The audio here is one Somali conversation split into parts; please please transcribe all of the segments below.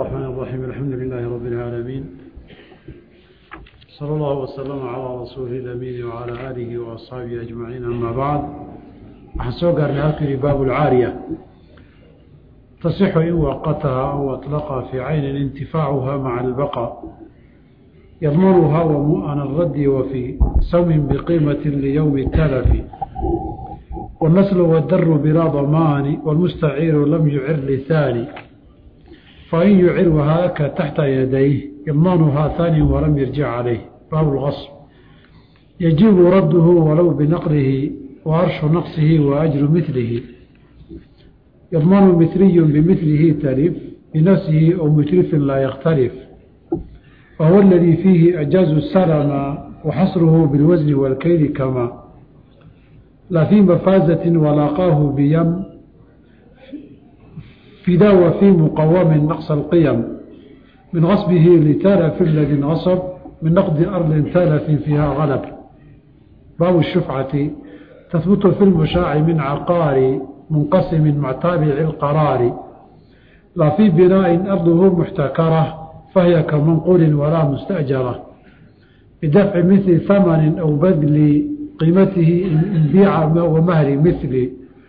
الرحمن الرحيم الحمد لله رب العالمين صلى الله وسلم على رسوله الأمين وعلى آله وأصحابه أجمعين أما بعد أحسوك أرنهاكري باب العارية تصح إن وقتها أو أطلقها في عين انتفاعها مع البقاء يضمنها ومؤن الرد وفي سوم بقيمة ليوم التلف والنسل والدر بلا ضمان والمستعير لم يعر لثاني فإن يعر وهاك تحت يديه يضمنها ثاني ولم يرجع عليه باب الغصب يجب رده ولو بنقله وأرش نقصه وأجر مثله يضمن مثلي بمثله تلف بنفسه أو متلف لا يختلف وهو الذي فيه أجاز السلم وحصره بالوزن والكيل كما لا في مفازة ولاقاه بيم فدا وفي مقوم نقص القيم من غصبه لتالف الذي غصب من نقد أرض تالف فيها غلب باب الشفعة تثبت في المشاع من عقار منقسم مع تابع القرار لا في بناء أرضه محتكرة فهي كمنقول ولا مستأجرة بدفع مثل ثمن أو بذل قيمته إن بيع ومهر مثل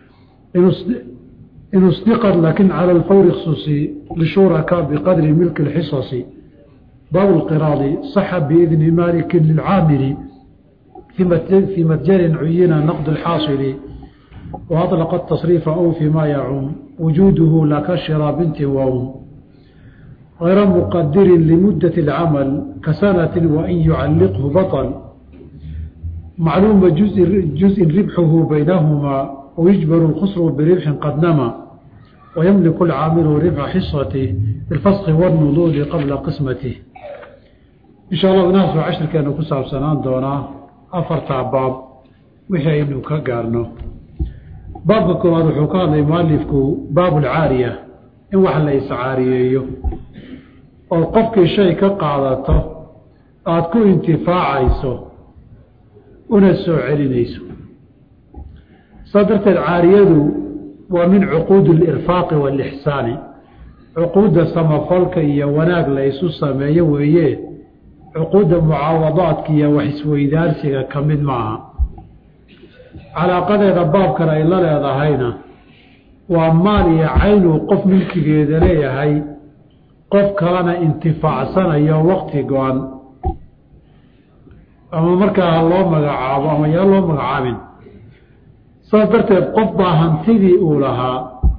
إن اصدقت لكن على الفور خصوصي لشركاء بقدر ملك الحصص باب القراض صح بإذن مالك للعامل في متجر عين نقد الحاصل وأطلق التصريف أو فيما يعوم وجوده لا كشرى بنت ووم غير مقدر لمدة العمل كسنة وإن يعلقه بطل معلوم جزء, جزء ربحه بينهما ويجبر الخسر بربح قد نما ويملك العامل ربح حصته بالفسخ والنضوج قبل قسمته إن شاء الله ناس عشر كانوا كساب سنان دونا أفرتع باب وحي إنه كقارنه باب كواد وحكام مؤلفك باب العارية إن وحل ليس عارية oo qofkii shay ka qaadato aada ku intifaacayso una soo celinayso saa darteed caariyadu waa min cuquudi alirfaaqi waalixsaani cuquudda samafalka iyo wanaag la isu sameeyo weeye cuquudda mucaawadaadka iyo wax isweydaarsiga ka mid maaha calaaqadeeda baabkan ay la leedahayna waa maal iyo caynuu qof milkigeeda leeyahay qof kalena intifaacsanayo wakti go-an ama markaa ha loo magacaabo ama yaa loo magacaabin saas darteed qof baa hantidii uu lahaa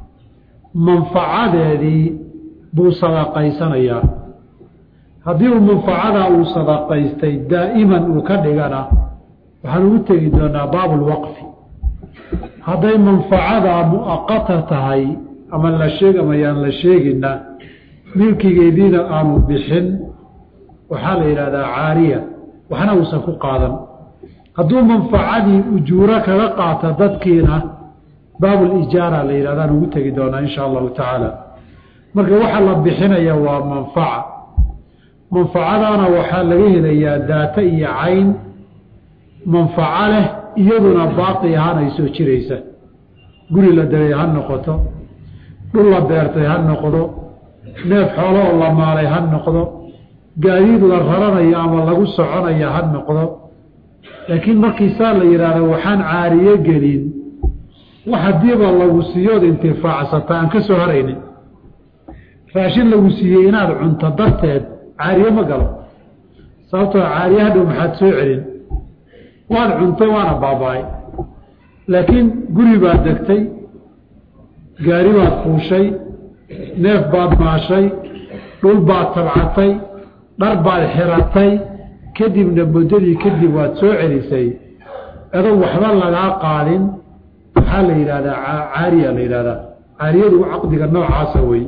manfacadeedii buu sadaqaysanayaa haddii uu manfacadaa uu sadaqaystay daa'iman uu ka dhigana waxaan ugu tegi doonaa baabulwaqfi hadday manfacadaa mu'aqata tahay ama la sheeg ama yaan la sheegina milkigeediina aanu bixin waxaa la yidhahdaa caariya waxna uusan ku qaadan hadduu manfacadii ujuuro kaga qaata dadkiina baabulijaara la yidhahdaan ugu tegi doonaa insha allahu tacaala marka waxa la bixinaya waa manfaca manfacadaana waxaa laga helayaa daata iyo cayn manfaco leh iyaduna baaqi ahaan ay soo jiraysa guri la degay ha noqoto dhul la beertay ha noqdo neef xoolo oo la maalay ha noqdo gaadiid la raranayo ama lagu soconayo ha noqdo laakiin markiisaa la yidhaahdo waxaan caariyo gelin wax haddiiba lagu siiyood intifaacsata aan ka soo haraynin raashin lagu siiyey inaad cunto darteed caariye ma galo sababtoo caariye hadhow maxaad soo celin waad cuntay waana baaba-ay laakiin guri baad degtay gaari baad fuushay neef baad maashay dhul baad tabcatay dhar baad xiratay kadibna muddadii kadib waad soo celisay adoo waxba lagaa qaadin waxaa la yidhahdaa caariya la yidhahdaa caariyadu caqdiga noocaasa wey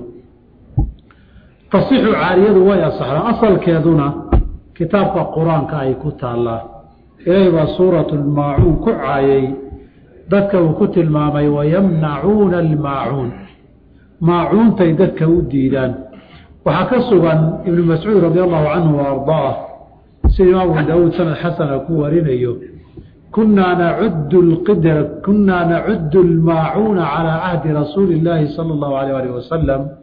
tasixu caariyadu way asaxdaa asalkeeduna kitaabka qur-aanka ay ku taallaa ilaahay baa suuratu lmaacuun ku caayay dadka uu ku tilmaamay wayamnacuuna almaacuun maacuuntay dadka u diidaan waxaa ka sugan ibnu mascuud radi allahu canhu wa ardaah sida imaam abu daawuud sanad xasana ku warinayo kunaa nacudu lqidra kunaa nacudu almaacuuna calaa cahdi rasuuli illaahi sala allahu alayh alih wasalam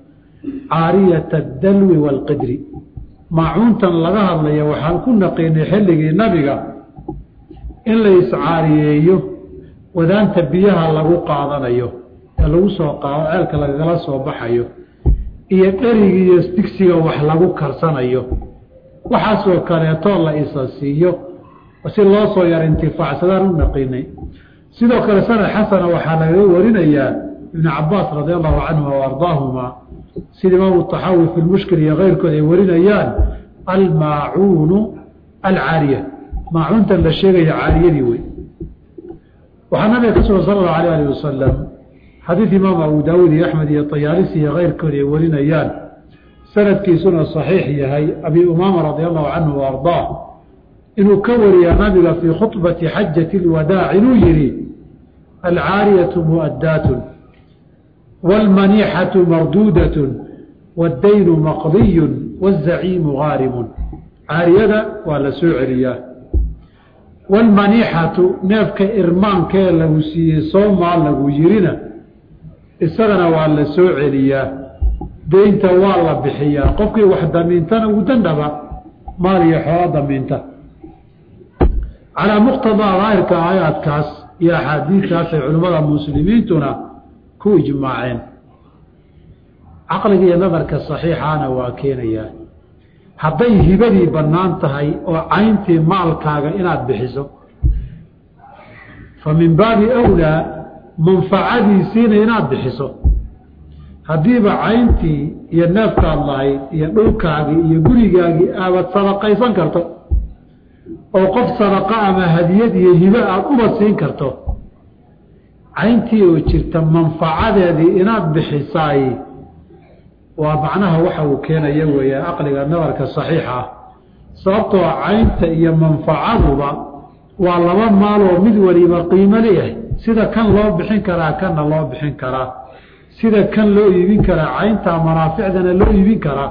caariyata adalwi waalqidri maacuuntan laga hadlaya waxaan ku naqiinay xilligii nabiga in la iscaariyeeyo wadaanta biyaha lagu qaadanayo ee lagu soo qaado ceelka lagagala soo baxayo iyo dheriga iyo digsiga wax lagu karsanayo waxaasoo kaleetoo la isa siiyo si loo soo yar intifaacsadaan u naqiinay sidoo kale sanad xasana waxaa lagaga warinayaa ibn cabaas radi allahu canhuma wa ardaahuma sida imaamu taxawi fi lmushkil iyo keyrkood ay warinayaan almaacuunu alcaariya maacuuntan la sheegaya caariyadii wey waxaa nabiga ka sugan sala allahu alayh alih wasalam xadiid imaam abu daawuud iyo axmed iyo tayaalisi iyo keyrkood ay warinayaan sanadkiisuna saxiix yahay abi umaama radi allahu canhu wa ardaah inuu ka wariyaa nabiga fii khubati xajati lwadaac inuu yihi alcaariyatu mu'addaatun wاlmaniixatu marduudatun wاddaynu maqdiyun wاzaciimu gaarimun caariyada waa la soo celiyaa wاlmaniixatu neefka irmaankee lagu siiyey soomaa lagu yirina isagana waa la soo celiyaa deynta waa la bixiyaa qofkii wax damiintana ugu dandhaba maal iyo xoolo damiinta calaa muqtadaa daahirka aayaadkaas iyo axaadiidkaas ay culimmada muslimiintuna ku ijmaaceen caqliga iyo nadarka saxiixaana waa keenayaa hadday hibadii bannaan tahay oo cayntii maalkaaga inaad bixiso fa min baabi awlaa manfacadiisiina inaad bixiso haddiiba cayntii iyo neefkaad lahayd iyo dhulkaagii iyo gurigaagii aabad sadaqaysan karto oo qof sadaqa ama hadiyad iyo hibe aada uba siin karto cayntii oo jirta manfacadeedii inaad bixisaay waa macnaha waxa uu keenaya weeye aqliga nadarka saxiixa ah sababtoo caynta iyo manfacaduba waa laba maaloo mid waliba qiimo leeyahay sida kan loo bixin karaa kanna loo bixin karaa sida kan loo iibin karaa caynta manaaficdana loo iibin karaa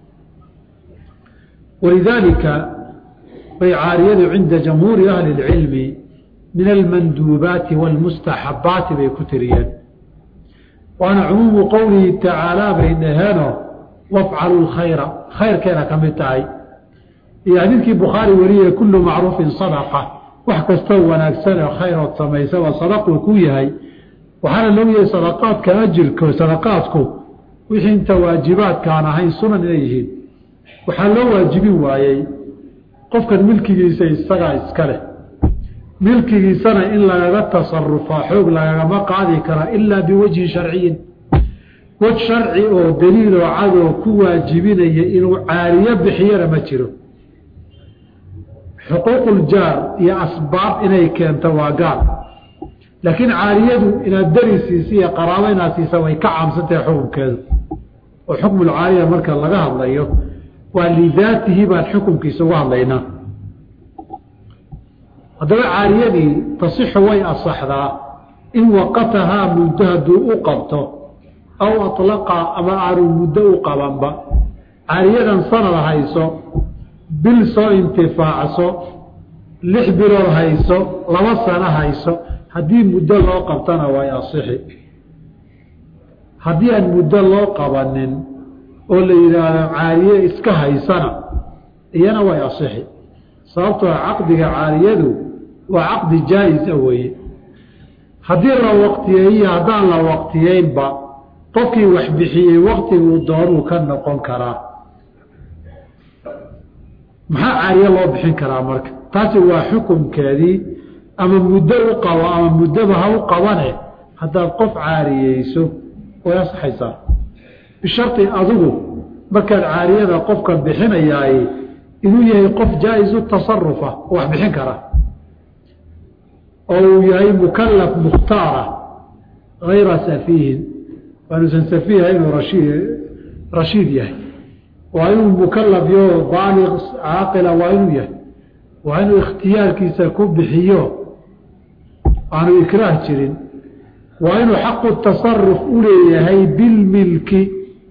walidaalika bay caariyadu cinda jamhuuri ahli اlcilmi min almanduubaati wاlmustaxabaati bay ku tiriyeen waana cumuumu qowlihi tacaalaa bay dhaheeno wafcalu lkhayra khayrkeena ka mid tahay iyo xadiidkii bukhaari wariyey kullu macruufin sadaqa wax kastoo wanaagsan oo khayrood samaysa waa sadaquu ku yahay waxaana looyahay sadaqaadka ajirko sadaqaadku wixii inta waajibaadkaan ahayn sunan inay yihiin waxaa loo waajibin waayey qofkan milkigiisa isagaa iska leh milkigiisana in lagaga tasarufaa xoog lagagama qaadi karaa ilaa biwajhin sharciyin wej sharci oo daliiloo cadoo ku waajibinaya inuu caariyo bixiyana ma jiro xuquuquljaar iyo asbaab inay keento waa gaal laakiin caariyadu inaad deri siisa iyo qaraabo inaad siisa way ka caamsantahay xukunkeedu oo xukmulcaariya marka laga hadlayo waa lidaatihi baan xukunkiisa uga hadlaynaa haddaba caariyadii tasixu way asaxdaa in waqatahaa muddo hadduu u qabto aw atlaqa ama aanu muddo u qabanba caariyadan sanad hayso bil soo intifaacso lix bilood hayso laba sano hayso haddii muddo loo qabtana way asixi haddii aan muddo loo qabanin oo la yidhaahdo caariye iska haysana iyana way asixi sababtoo caqdiga caariyadu waa caqdi jaa-isa weeye haddii la waqtiyeeyo haddaan la waqtiyeynba qofkii wax bixiyey waqtiguu doonuu ka noqon karaa maxaa caariye loo bixin karaa marka taasi waa xukunkeedii ama muddo u qabo ama muddoba ha u qabane haddaad qof caariyeyso way asaxaysaa bisharti adigu markaad caariyada qofka bixinayaay inuu yahay qof jaa-isu tasarufa oo wax bixin kara oo uu yahay mukalaf mukhtaara hayra safiihin waanuusan safiiha inuu rashid rashiid yahay waa inuu mukalaf yo baaliq caaqila waa inuu yahay waa inuu ikhtiyaarkiisa ku bixiyo aanu ikraah jirin waa inuu xaqu tasaruf u leeyahay bilmilki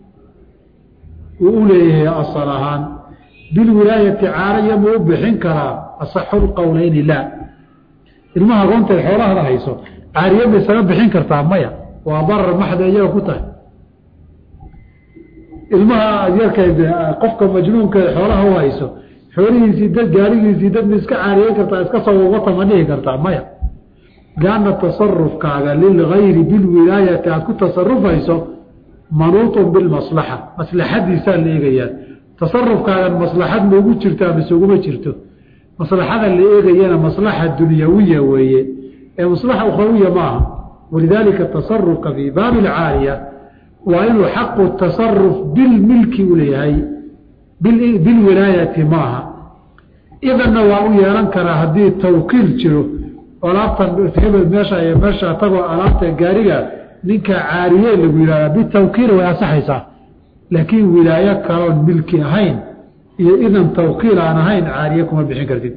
uu u leeyahay asal ahaan bilwilaayati caaraya ma u bixin karaa asaxu lqowleyni laa ilmaha agoonteed xoolahada hayso caariye ma isaga bixin kartaa maya waa darar maxda iyaga ku tahay ilmaha yarka qofka majnuunka xoolaha u hayso xoolihiisii dad gaarigiisii dad ma iska caariyeyn kartaa iska soo wata ma dhihi kartaa maya lianna tasarufkaaga lilgayri bilwilaayati aada ku tasarufayso manuutun bilmaslaxa maslaxadiisaa la eegayaa tasarufkaagan maslaxad maugu jirtaa mise uguma jirto maslaxada la eegayana maslaxa dunyawiya weeye ee maslaxa ukhrawiya maaha walidaalika tasarufka fii baabi alcaaliya waa inuu xaqu tasaruf bilmilki u leeyahay bilwilaayati maaha idanna waa u yeelan karaa haddii tawkiil jiro alaabtan hebel meesha iyo meesha tagoo alaabta gaariga ninka caariye lagu yihahda bitawkiil way asaxaysaa laakiin wilaayo kaloon milki ahayn iyo idan tawkiil aan ahayn caariye kuma bixin kartid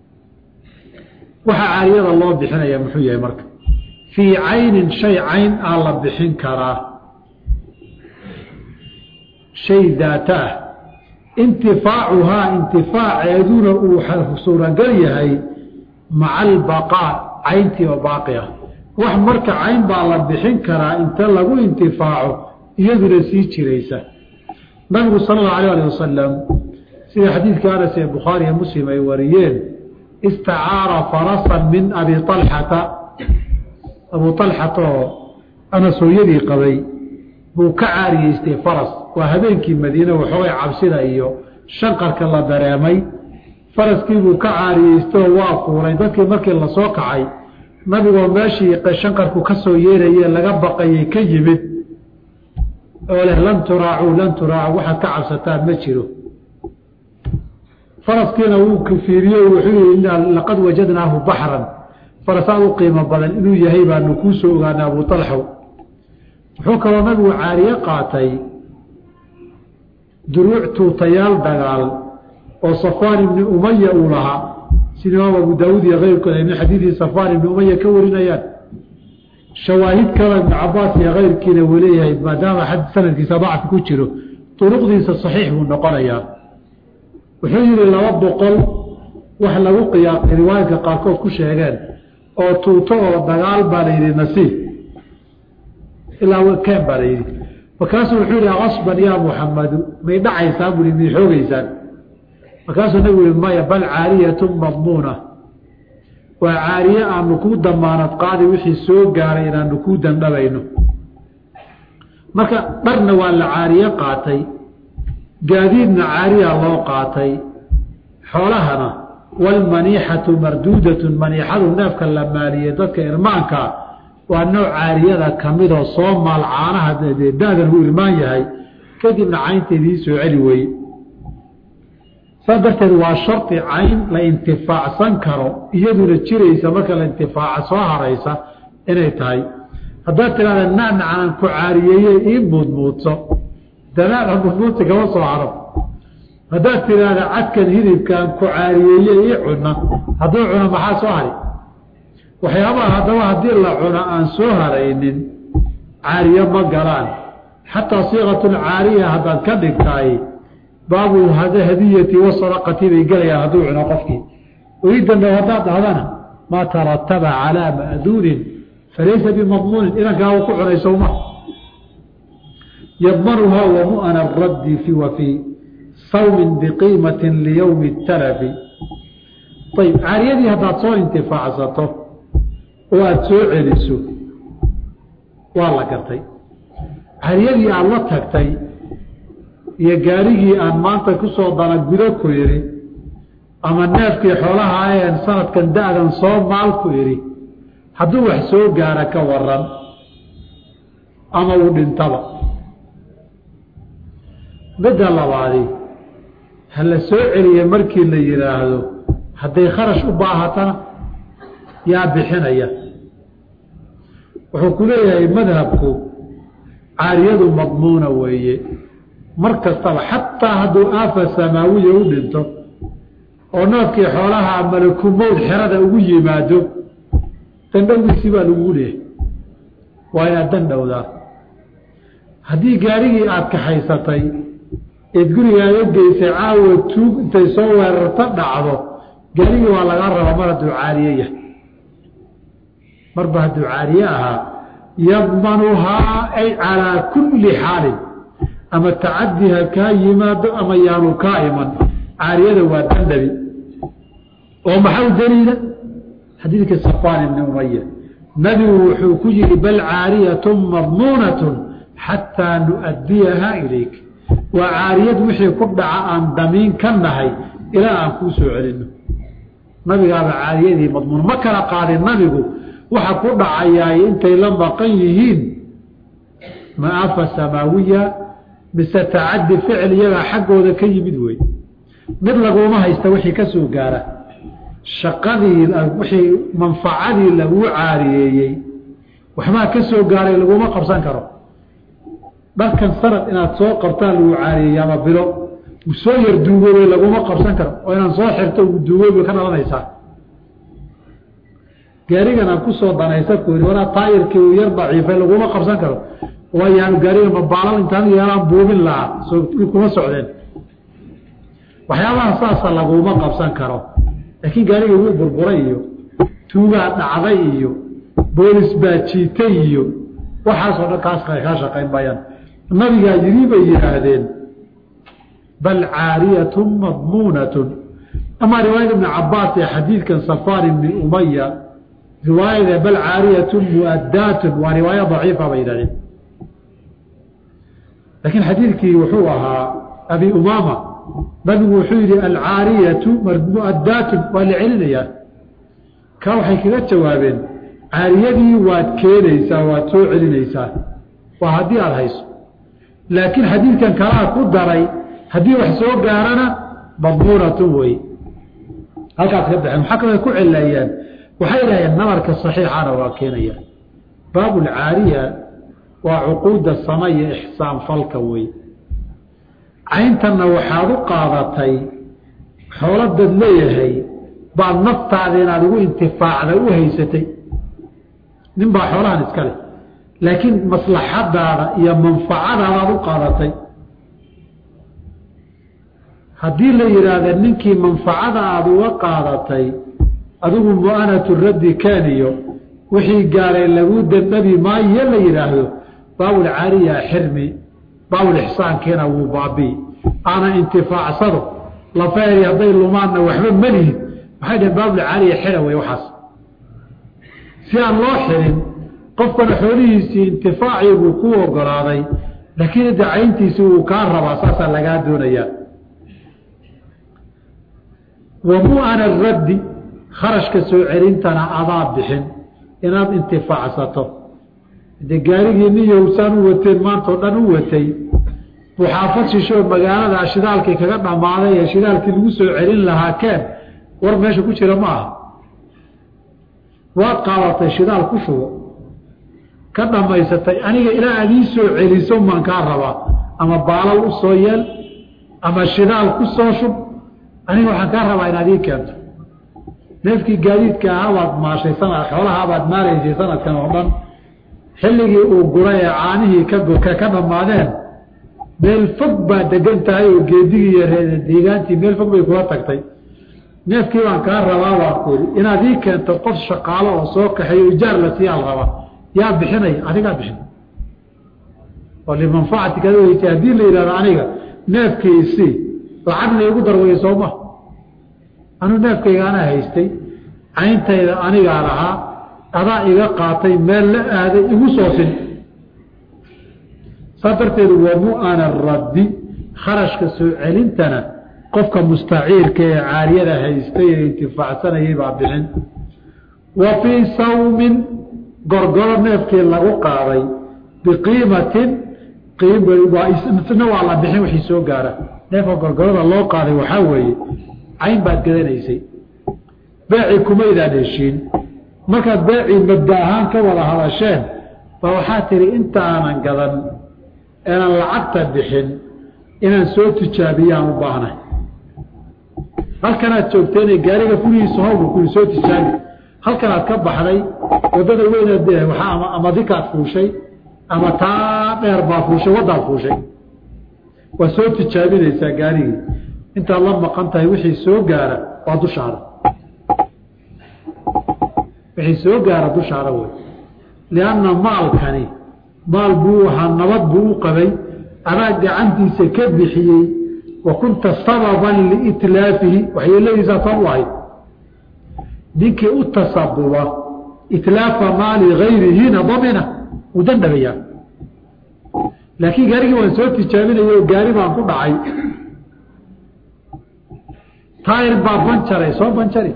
waxaa caariyada loo bixinaya muxuu yahay marka fii caynin shay cayn aa la bixin karaa shay daata ah intifaacuhaa intifaaceeduna uu suuragal yahay maca albaqaa cayntii oo baaqi ah wax marka cayn baa la bixin karaa inta lagu intifaaco iyaduna sii jiraysa nabigu sala allahu alayh alih wasalam sida xadiidka anas ee bukhaariiyo muslim ay wariyeen istacaara farasan min abi alxata abu alxata oo anas hooyadii qabay buu ka caariyeystay faras waa habeenkii madiine waxoogay cabsida iyo shanqarka la dareemay faraskiibuu ka caariyeystoo waa fuulay dadkii markii lasoo kacay nabigoo meeshii shanqarku ka soo yeerayee laga baqayay ka yimid oo leh lan turaacuu lan turaacu waxaad ka cabsataan ma jiro faraskiina wuu fiiriye wuxuu yihi laqad wajadnaahu baxran farasaad u qiimo badan inuu yahay baanu kuu soo ogaana abu alxow wuxuu kaloo nabigu caariye qaatay duruuc tuutayaal dagaal oo safaan ibni umaya uu lahaa sida imaam abu daawuud iyo keyrkood ay min xadiidii safaan ibni umaya ka warinayaan shawaahid kale ibnu cabaas iyo keyrkiina wuu leeyahay maadaama sanadkiisa dacfi ku jiro duruqdiisa saxiix buu noqonayaa wuxuu yihi laba boqol wax lagu qiyaaqay riwaayadka qaarkood ku sheegeen oo tuuto oo dagaal baa la yidhi nasiib ilaa keen baa la yidhi markaasuu wuxuu yihi asban yaa muxamadu may dhacaysaan bui may xoogeysaan markaasuu nabigu yihi maya bal caariyatun madmuuna waa caariye aanu kuu damaanad qaadi wixii soo gaaray inaanu kuu dandhabayno marka dharna waa la caariye qaatay gaadiidna caariya loo qaatay xoolahana walmaniixatu marduudatun maniixadu neefka la maaliyey dadka irmaankaa waa nooc caariyada kamidoo soo maal caanaha da-dan uu irmaan yahay kadibna caynteedii soo celi weye saas darteed waa shardi cayn la intifaacsan karo iyaduna jiraysa marka la intifaaca soo haraysa inay tahay haddaad tidhahda nacnacanaan ku caariyeeye ii muudmuudso danaaca muudmuudsi kama soo haro haddaad tidhaahda cadkan hidibkaan ku caariyeeye ii cuna hadduu cuno maxaa soo hari waxyaabaha haddaba haddii la cuno aan soo haraynin caariye ma galaan xataa siiqatun caariya haddaad ka dhigtaay baabu hadiyati wasadaqati bay gelayaan hadduu cuno qofkii iidandhow haddaad dhahdana maa tarataba calaa ma'duunin falaysa bimadmuunin idankaa u ku cunay sowma yadmanuhaa wamu'ana raddi fi wa fii sawmin biqiimatin liyowmi talafi ayib caariyadii haddaad soo intifaacsato oo aada soo celiso waa la gartay caariyadii aada la tagtay iyo gaarigii aan maanta kusoo dana gudo ku idhi ama neefkii xoolaha ayeen sanadkan da-dan soo maal ku idhi hadduu wax soo gaara ka waran ama uu dhintaba midda labaadi ha la soo celiye markii la yidhaahdo hadday kharash u baahatana yaa bixinaya wuxuu ku leeyahay madhabku caariyadu madmuuna weeye mar kastaba xataa hadduu aafa samaawiya u dhinto oo noodkii xoolaha malakumowd xerada ugu yimaado dandhowgiisii baa lagugu leeyahay waa inaad dandhowdaa haddii gaarigii aada kaxaysatay eed gurigaaga geysay caawa tuug intay soo weerarto dhacdo gaarigii waa lagaa rabaa mar hadduu caariye yahay marba hadduu caariye ahaa yadmanuhaa ay calaa kulli xaalin ama tacadi ha kaa yimaado ama yaanu kaa iman caariyada waa dandhabi oo maxau daliila xadiidka safaan ibni umaya nabigu wuxuu ku yihi bal caariyatu madmuunatu xataa nu'adiyaha ilayk waa caariyad wixii ku dhaca aan damiin ka nahay ilaa aan kuu soo celino nabigaaba caariyadii madmuun ma kala qaadin nabigu waxa ku dhacayaay intay la maqan yihiin maafa samaawiya mise tacadi ficil iyagaa xaggooda ka yimid wey mid laguma haysta wixii ka soo gaara shaqadii wixii manfacadii laguu caariyeeyey waxbaa ka soo gaaray laguma qabsan karo dharkan sanad inaad soo qabtaan lagu caariyeeyey ama bilo uu soo yar duugoobay laguma qabsan karo oo inaan soo xirto uu duugoobay ka dhalanaysaa gaarigan aan kusoo danaysa ku yidhi wanaa taayirkii uu yar daciifay laguma qabsan karo waayaanu gaariga mabaalal intaan yeelaan buubin lahaa soo kuma socdeen waxyaabaha saasa laguma qabsan karo laakiin gaariga wuu burburay iyo tuugaa dhacday iyo boolis baa jiitay iyo waxaasoo dhan kaas kaa shaqayn maayaan nabigaa yidhi bay yidhaahdeen bal caariyatu madmuunatun amaa riwaayada ibni cabaas ee xadiidkan safaan ibni umaya riwaayada bal caariyatu muadaatun waa riwaayo daciifa bay yidhahdeen laakiin xadiidkii wuxuu ahaa abi umaama nabigu wuxuu yihi alcaariyatu muadaatun waa la celinayaa kaa waxay kaga jawaabeen caariyadii waad keenaysaa waad soo celinaysaa waa haddii aada hayso laakiin xadiidkan kalaa ku daray haddii wax soo gaarana madmuunatun wey halkaas ka baxeen maxaa kaloo ku cileeyeen waxay dhaheen nabarka saxiixana waa keenayaan baabulcaariya waa cuquudda sama iyo ixsaan falka wey cayntanna waxaad u qaadatay xooladaad leeyahay baad naftaada inaad ugu intifaacda u haysatay nin baa xoolahan iska leh laakiin maslaxadaada iyo manfacadaadaad u qaadatay haddii la yidhaahda ninkii manfacada aada uga qaadatay adigu mu'anatu raddi kaaniyo wixii gaaray lagu dandhabi maayo la yidhaahdo baabulcaariya xirmi baabulixsaankiina wuu baabii aana intifaacsado lafeeri hadday lumaanna waxba melihin waxay dhaheen baabulcaariya xira wey waxaas si aan loo xirin qofkana xoolihiisii intifaacii buu ku ogolaaday laakiin inta cayntiisii wuu kaa rabaa saasaa lagaa doonayaa wa mu'ana raddi kharashka soo celintana adaa bixin inaad intifaacsato de gaarigii nin yowsaan u wateen maantao dhan u watay buxaafad shishoo magaalada shidaalkii kaga dhammaaday ee shidaalkii lagu soo celin lahaa keen war meesha ku jira ma aha waad qaadatay shidaal ku shubo ka dhammaysatay aniga ilaa aad ii soo celiso maan kaa rabaa ama baalal u soo yeel ama shidaal ku soo shub aniga waxaan kaa rabaa inaad ii keento neefkii gaadiidka ahaa baad maashay sanad xoolahaa baad maalaysay sanadkan oo dhan xilligii uu guray ee caanihii ka ka dhammaadeen meel fog baa degan tahay oo geedigii iyo deegaantii meel fog bay kula tagtay neefkii baan kaa rabaa baan ku yidhi inaad ii keento qof shaqaalo oo soo kaxeeyo ijaar la siiyaal rabaa yaa bixinaya adigaa bixin oo limanfacati kada weysay haddii la yidhahdo aniga neefkii isii lacagna igu darwaya sooma anuu neefkayga anaa haystay cayntayda anigaa lahaa adaa iga qaatay meel la aaday igu soosin saa darteedu waa mu'ana raddi kharashka soo celintana qofka mustaciirka ee caariyada haystay ee intifaacsanayay baa bixin wa fii sawmin gorgoro neefkii lagu qaaday biqiimatin na waa la bixin wixii soo gaara neefka gorgorada loo qaaday waxaa weeye cayn baad gadanaysay beecii kumaydaan heshiin markaad beecii mabda ahaan ka wada hadasheen baa waxaa tihi inta aanan gadan inaan lacagta bixin inaan soo tijaabiyaan u baahnay halkanaad joogteen gaariga furihiisa howga kuli soo tijaabi halkanaad ka baxday wadada weynaad waa ama dikaad fuushay ama taa dheer baa fuushay waddaad fuushay waa soo tijaabinaysaa gaarigii intaad la maqan tahay wixii soo gaara waa dushaada wixii soo gaara dushaada wey lianna maalkani maal buu ahaa nabad buu u qabay adaa gacantiisa ka bixiyey wa kunta sababan liitlaafihi waxyeeladiisaa sabab u ahayd ninkii u tasabuba itlaafa maali gayrihina damina wuu dandhabayaa laakiin gaarigii waan soo tijaabinaya oo gaari baan ku dhacay taayir baa banjaray soo banjari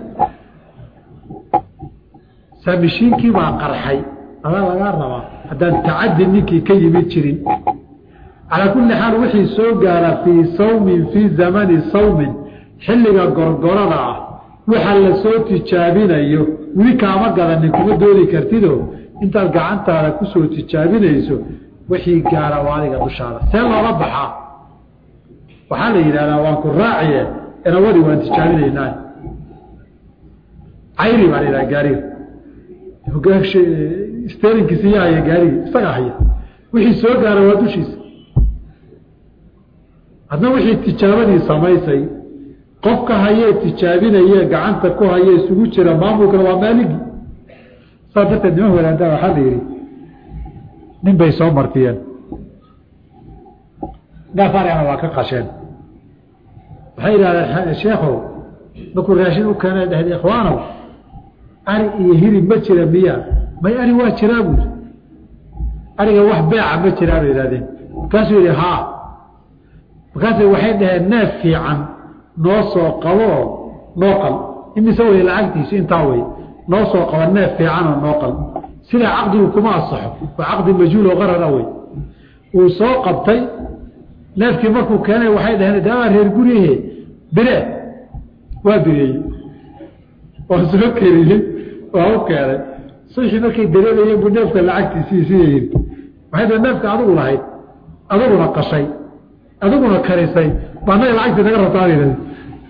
saa mishiinkii baa qarxay adaa lagaa rabaa haddaan tacadi ninkii ka yimid jirin calaa kulli xaal wixii soo gaara fii sawmin fii zamani sawmin xilliga gorgorada ah waxa la soo tijaabinayo weli kaama gadanin kuma doodi kartido intaad gacantaada kusoo tijaabinayso wixii gaara waa adiga dushaada see loola baxaa waxaa la yidhahdaa waan ku raaciye enawadi waan tijaabinaynaa cayri baa la yidhaha gaariga sterinkiisa iya haya gaarigi isagaa haya wixii soo gaara waa dushiisa hadna wixii tijaabadii samaysay qofka hayee tijaabinaye gacanta ku haye isugu jira maamulkana waa maaligi saas darteed niman wadaantaa waxaa la yidhi nin bay soo martiyeen gaafaarana waa ka qasheen waxay yidhahdeen sheekhow markuu raashin u keena dhahd ikhwaanow ari iyo hilib ma jira miya may ari waa jiraa buuri ariga wax beeca ma jiraa bay yihahdeen markaasuu yidhi haa markaasay waxay dhaheen neef fiican noo soo qaboo noo qal imise wey lacagtiisu intaa wey noo soo qaba neef fiicanoo noo qal sidaa caqdigu kuma asaxo waa caqdi majhuul oo qarara wey uu soo qabtay neefkii markuu keenay waxay dhaheen daawaa reer guryahe bire waa bireeyey waa soo keriyey waa u keenay suxii markay dareemayeen buu neefka lacagtiisii siyayin waxay dhaheen neefka adigu lahayd adiguna qashay adiguna karisay ba anaga lacagtii naga rabtaa bay yidhahdeen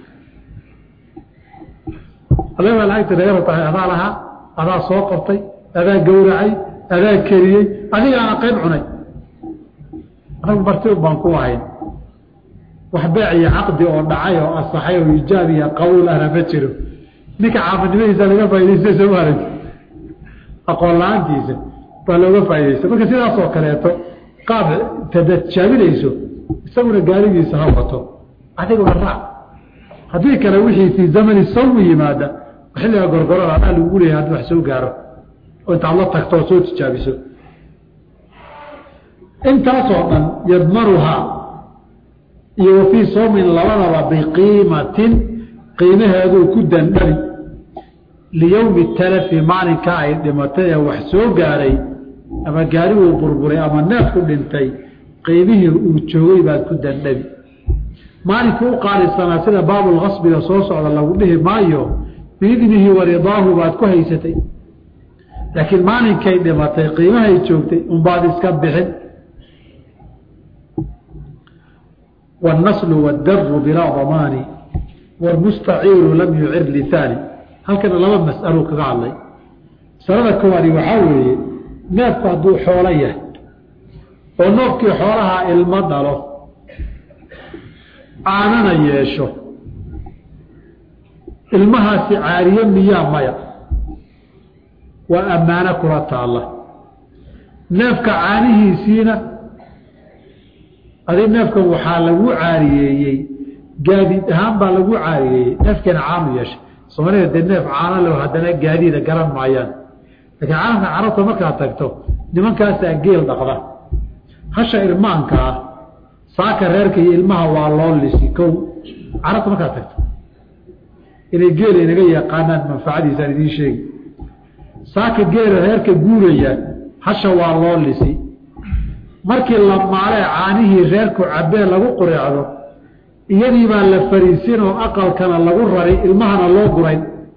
adaga lacagtii naga rabtaa adaa lahaa adaa soo qabtay adaa gawracay adaa keriyey adigaana qayb cunay anagu marti baan ku ahayn wax beec iyo caqdi oo dhacay oo asaxay oo ijaab iyo qabuul ahna ma jiro ninka caamadnimadiisa laga faaidaysta soo maarag aqoon la-aantiisa baa looga faaidaysta marka sidaasoo kaleeto qaab tadajaabinayso isaguna gaarigiisa ha wato adiguna raac haddii kale wixii fii zamani sawmi yimaada xilliga gorgorada adaa lagu leeyahay haddii wax soo gaaro oo intaad la tagto oo soo tijaabiso intaasoo dhan yadmanuhaa iyo wa fii sawmin labadaba biqiimatin qiimaheeduu ku dandhabi liyowmi talafi maalinka ay dhimatay ee wax soo gaaray ama gaariguu burburay ama neefku dhintay qiimihii uu joogay baad ku dandhabi maalinkii u qaalisanaa sida baabulkasbiga soo socda lagu dhihi maayo biidnihi wa ridaahu baad ku haysatay laakiin maalinkay dhimatay qiimahay joogtay unbaad iska bixin wاnnaslu wاdaru bilaa damaani wاlmustaciiru lam yucir lihaani halkana laba mas'alo kaga hadlay masalada koowaadi waxaa weeye neefku hadduu xoolo yahay oo noofkii xoolaha ilmo dhalo aanana yeesho ilmahaasi caariye miyaa maya waa ammaano kula taalla neefka caanihiisiina adi neefkan waxaa lagu caariyeeyey gaadiid ahaan baa lagu caariyeeyey neefkeena caanu yeeshay soomaalida dee neef caano le haddana gaadiida garan maayaan laakiin caalamka carabta markaad tagto nimankaasaa geel dhaqda hasha ilmaanka ah saaka reerka iyo ilmaha waa loo lisi kow carabta markaad tagto inay geela inaga yaqaanaan manfacadiisaan idiin sheegi saaka geela reerka guuraya hasha waa loo lisi markii la maalee caanihii reerku cabee lagu qureecdo iyadii baa la fariisin oo aqalkana lagu rari ilmahana loo guray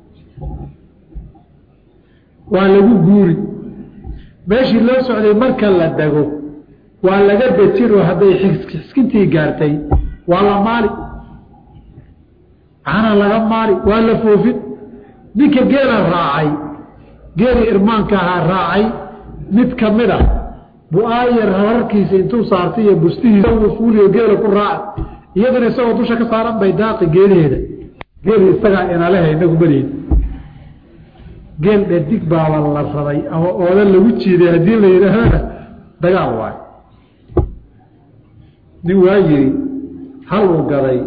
waa lagu guuri meeshii loo socday marka la dego waa laga dejinoo hadday xiskintii gaartay waa la maali caana laga maali waa la foofin ninka geela raacay geelii irmaanka ahaa raacay mid ka mid a bu-aayar hararkiisa intuu saartay iyo bustihiisa fuuliyo geela ku raaca iyaduna isagoo dusha ka saaran bay daaqi geelaheeda geeli isagaa inaleha inagu malihin geel dhadig baaba la rabay ama oodan lagu jiiday haddii la yidhaahana dagaal waayo nin waa yiri hal uu gaday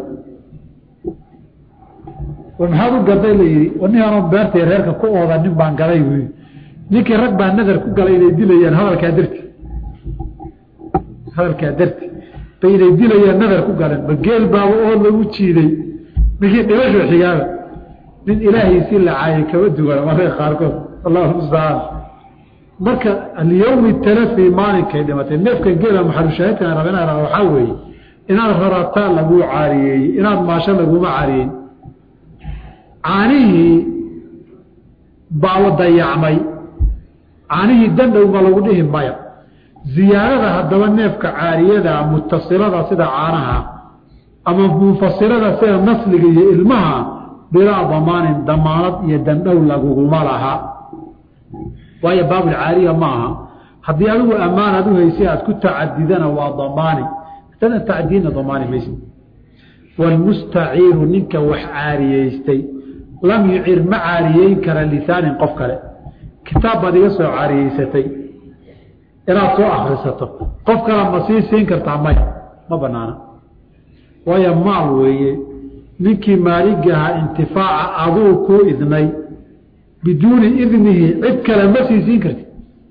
war maxaad u gaday la yidhi nin anoo beertay reerka ku ooda nin baan gaday buu yii ninkii rag baa nadar ku galay inay dilayaan hadalkaa darti hadalkaa darti bay inay dilayaan nadar ku galeen ba geel baaba oo lagu jiiday ninkii dhimasho xigaaba nin ilaahaysii la caayay kama duwan mararka qaarkood allahu mustacaan marka alyawmi talafi maalinkay dhimatay neefkan geela maxalushaahidkan rabina waxaa weeye inaad rarataa laguu caariyeeyey inaad maasho laguma caariyeyn caanihii baa dayacmay caanihii dandhowma lagu dhihi maya ziyaadada haddaba neefka caariyada mutasilada sida caanaha ama munfasilada sida nasliga iyo ilmaha bilaa damaanin damaanad iyo dandhow laguguma laha waayo baabulcaariya ma aha haddii adigu ammaanaad u haysay aad ku tacadidana waa damaani haddana tacdiidna damaani maysa waalmustaciiru ninka wax caariyeystay lam yucir ma caariyeyn kara lisaanin qof kale kitaab baad iga soo caariyeysatay inaad soo akrisato qof kale ma sii siin kartaa maya ma banaana waayo maal weeye ninkii maaligaha intifaaca aduu kuu idnay biduuni idnihi cid kale ma sii siin karti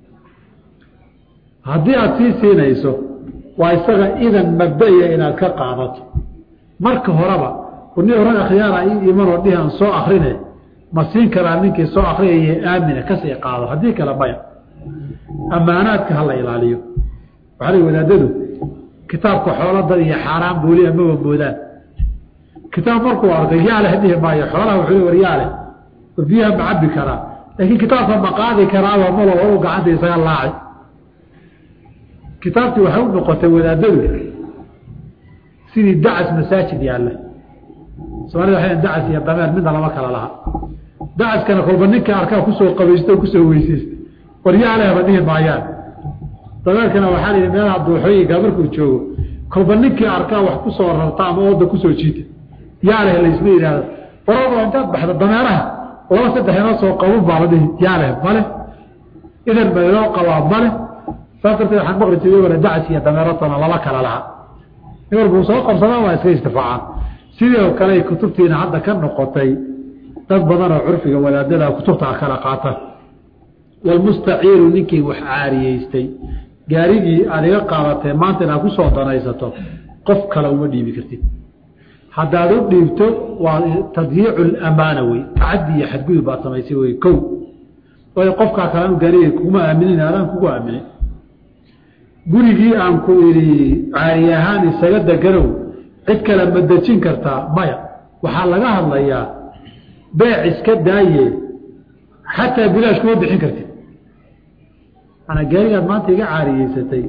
haddii aada sii siinayso waa isaga idan mabdaiya inaad ka qaadato marka horeba ni oran akhyaara ii imanoo dhihi aan soo akrine ma siin karaa ninkii soo akriyaya aamina kasii qaado haddii kale maya ammaanaadka hala ilaaliyo waxaa la wadaadadu kitaabka xoolada iyo xaaraan booli amaba moodaan kitaab markuu arkay yaaleh dhihi maayo xoolaha wuxuu war yaaleh war biyaha ma cabi karaa laakiin kitaabka ma qaadi karaaba malo horu gacanta isaga laaci kitaabtii waxay u noqotay wadaadadu sidii dacas masaajid yaalla soomaalida waxay dacas iyo dameer midna lama kala laha dacaskana kolba ninka arkaa kusoo qabaysta o kusoo weyseysta waryaalehba dhihi maayaan dameerkana waxaa la yidhi meelaha duuxooyinka markuu joogo kolba ninkii arkaa wax kusoo rarta ama ooda kusoo jiita yaaleh laysma yidhaahdo waraba intaad baxda dameeraha laba saddex inoo soo qabun baa la dhihi yaaleh male idan ba inoo qabaa male saas darteed waxaan maqli jiray wala dacas iyo dameeratona lama kala laha nin walbuu soo qabsadaa waa iska istifaacaan sidii oo kale ay kutubtiina hadda ka noqotay dad badan oo curfiga wadaadada kutubta kala qaata walmustaciiru ninkii wax caariyeystay gaarigii aad iga qaadatee maanta inaad ku soo danaysato qof kale uma dhiibi kartid haddaad u dhiibto waa tadyiicu lamaana wey tacadi iyo xadgudub baad samaysay wey kow waayo qofkaa kale anu gaariga kuma aaminin adaan kugu aaminin gurigii aan ku idhi caari ahaan isaga deganow cid kale ma dejin kartaa maya waxaa laga hadlayaa beec iska daaye xataa bilaash kuma bixin kartid manaa gaarigaad maanta iga caariyeysatay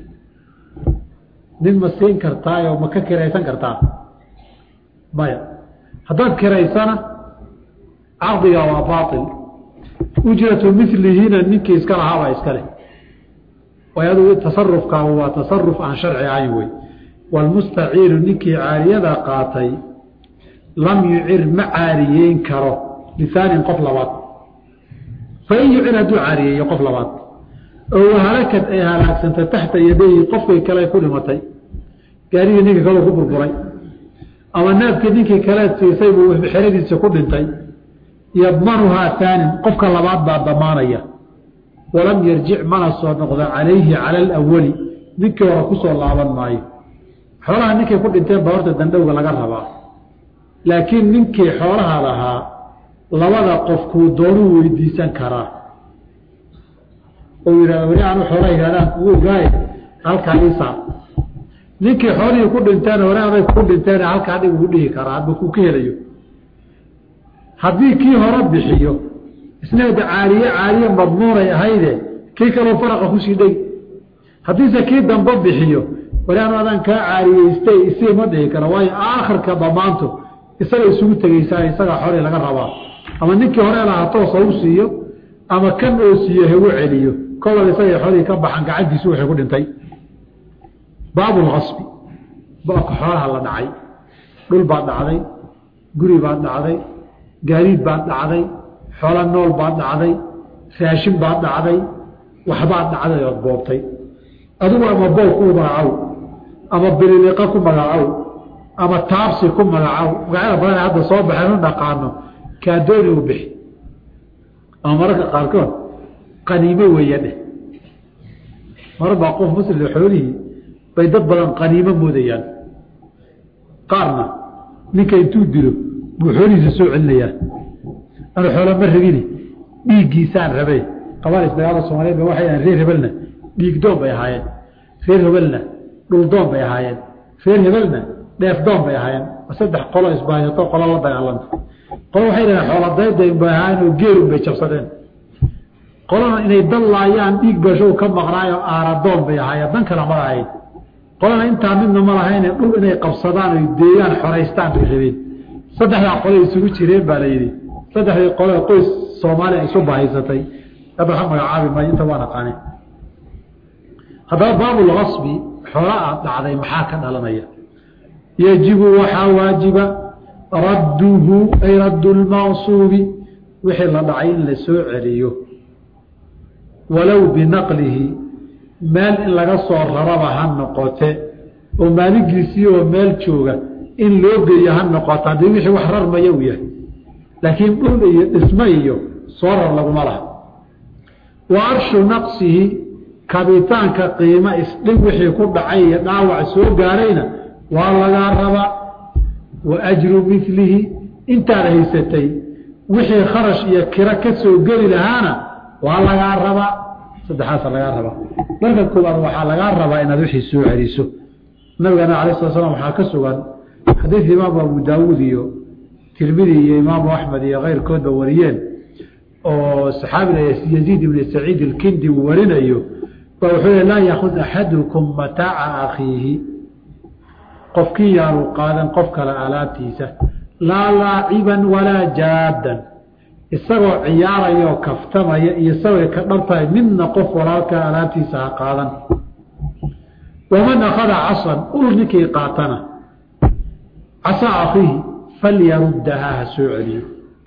nin ma siin kartaayoo ma ka kiraysan kartaa maya haddaad kiraysana caqdiga waa baail ujratu milihina ninkii iska lahaabaa iska leh way adugu tasarufkaagu waa tasaruf aan sharci ahayn wey walmustaciiru ninkii caariyada qaatay lam yucir ma caariyeyn karo lisaanin qof labaad fain yucir hadduu caariyeeyo qof labaad oo wahalakad ay halaagsantay taxta yadayhi qofkii kale ku dhimatay gaarigii ninkii kaleu ku burburay ama neefkii ninkii kale siisay buu xeradiisa ku dhintay yadmanuhaa aanin qofka labaad baa damaanaya walam yarjic mana soo noqdo calayhi cala alawali ninkii hore kusoo laaban maayo xoolaha ninkay ku dhinteen baa horta dandhowga laga rabaa laakiin ninkii xoolaha lahaa labada qofkuu doonuu weydiisan karaa oo yidhahda weli aanu xoolaha yidhahdaan kugu ogaaye halkaa isaa ninkii xoolihii ku dhinteen hore aday ku dhinteen halkaa dhig ugu dhihi karaa hadba kuu ka helayo haddii kii hore bixiyo isneeda caariye caariye madmuunay ahayde kii kaloo faraqa kusii dhegi haddiise kii dambe bixiyo wali anu adaan kaa caariyeystay isii ma dhihi karo waayo aakhirka damaantu isaga isugu tegeysaa isagaa xoolii laga rabaa ama ninkii hore lahaa toosa u siiyo ama kan oo siiyo hagu celiyo kolal isagay xoolihii ka baxan gacantiisu waxay ku dhintay baabulkasbi baabka xoolaha la dhacay dhul baad dhacday guri baad dhacday gaadiid baad dhacday xoolo nool baad dhacday raashin baad dhacday waxbaad dhacday ood boobtay adigu ama boobku u magacow ama bililiqa ku magacow ama taabsi ku magacow magacyada badan hadda soo baxeen u dhaqaano kaadooni u bixi ama mararka qaarkood qaniimo weeya dheh marar baa qof muslim xoolihii bay dad badan qaniimo moodayaan qaarna ninka intuu dilo buu xoolihiisa soo celinayaan anu xoola ma rabini dhiiggiisaan rabay qabaalis dagaalada soomaliyeed ba waxay ahayn reer hebelna dhiig doon bay ahaayeen reer hebelna dhul doon bay ahaayeen reer hebelna dheef doon bay ahaayeen saddex qolo isbaahato qolo la dagaalanta qolo waxay dhaheen xooladaydayn bay ahaayeen oo geelun bay jabsadeen qolana inay dal laayaan dhiig bashow ka maqnaayo aaradoon bay ahaayeen dan kale ma lahayn qolana intaa midna ma lahayne dhul inay qabsadaan oy deegaan xoraystaan bay rabeen saddexdaa qole isugu jireen baa la yidhi saddexdii qole qoys soomaaliya isu bahaysatay hadda waxa magacaabi maayo inta waa naqaane haddaba baabulkasbi xoola aad dhacday maxaa ka dhalanaya yajibu waxaa waajiba radduhu ay raddu lmaqsuubi wixii la dhacay in la soo celiyo walow binaqlihi meel in laga soo raraba ha noqote oo maaligiisii oo meel jooga in loo geeyo ha noqoto haddii wixii wax rarmaya uu yahay laakiin dhul iyo dhismo iyo soo rar laguma laha wa arshu naqsihi kabitaanka qiimo isdhig wixii ku dhacay iyo dhaawac soo gaarayna waa lagaa rabaa wa ajru milihi intaad haysatay wixii kharash iyo kiro ka soo geli lahaana waa lagaa rabaa saddexaasa lagaa rabaa marka koobaad waxaa lagaa rabaa inaad wixii soo celiso nabigana alay sala slam waxaa ka sugan xadiid imaamu abu daawuud iyo tirmidi iyo imaamu axmed iyo keyrkoodba wariyeen oo saxaabiga yaziid ibni saciid ilkindi uu warinayo ba wuxuu le laa yaakud axadukum mataaca akhiihi qofkii yaanu qaadan qof kale alaabtiisa laa laaciban walaa jaadan isagoo ciyaaraya oo kaftamaya iyo isagoo ka dhabtahay midna qof walaalkaa alaabtiisa ha qaadan waman akhada casan ul ninkii qaatana casaa akhiihi falyaruddahaa ha soo celiyo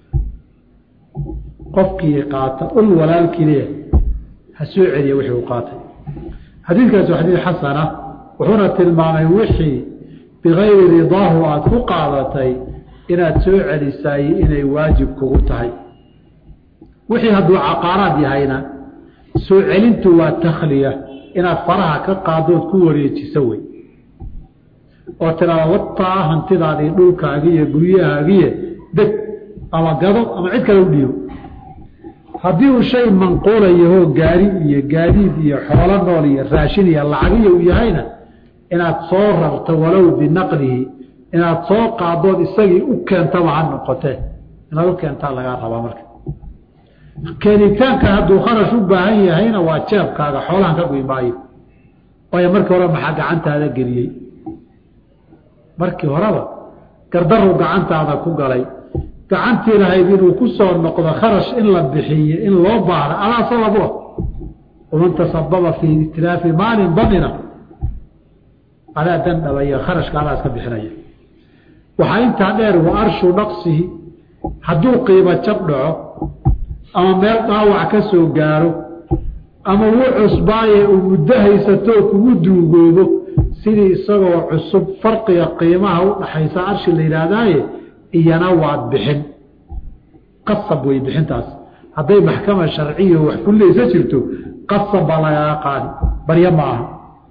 qofkii qaata ul walaalkii leeyahay ha soo celiya wixii uu qaatay xadiidkaas waa xadiid xasana wuxuuna tilmaamay wixii bikayri ridaahu aada ku qaadatay inaad soo celisaay inay waajib kugu tahay wixii hadduu caqaaraad yahayna soo celintu waa takhliya inaad faraha ka qaadood ku wareejiso wey oo tiraada wataa hantidaadii dhulkaagiiyo guryahaagiiyo deg ama gado ama cid kale u dhiibo haddii uu shay manquulayahoo gaari iyo gaadiid iyo xoolo nool iyo raashin iyo lacagiya uu yahayna inaad soo rarto walow binaqlihi inaad soo qaadood isagii u keentaba ha noqotee inaad u keentaa lagaa rabaa marka keenitaanka hadduu kharash u baahan yahayna waa jeebkaaga xoolahan ka guy maayo waayo markii hore maxaa gacantaada geliyey markii horeba gardaruu gacantaada ku galay gacantii lahayd inuu ku soo noqdo kharash in la bixiye in loo baahda adaa sabab u ah waman tasababa fii itilaafi maalin damina adaa dandhabaya kharashka adaa iska bixinaya waxaa intaa dheer wa arshu naqsihi hadduu qiimo jab dhaco ama meel dhaawac ka soo gaaro ama wuu cusbaaye uu muddo haysatoo kugu duugoobo sidii isagoo cusub farqiga qiimaha u dhaxaysa arshi la yidhaahdaaye iyana waad bixin qasab wey bixintaas hadday maxkama sharciya wax kullaysa jirto qasab baa lagaga qaadi baryo ma aha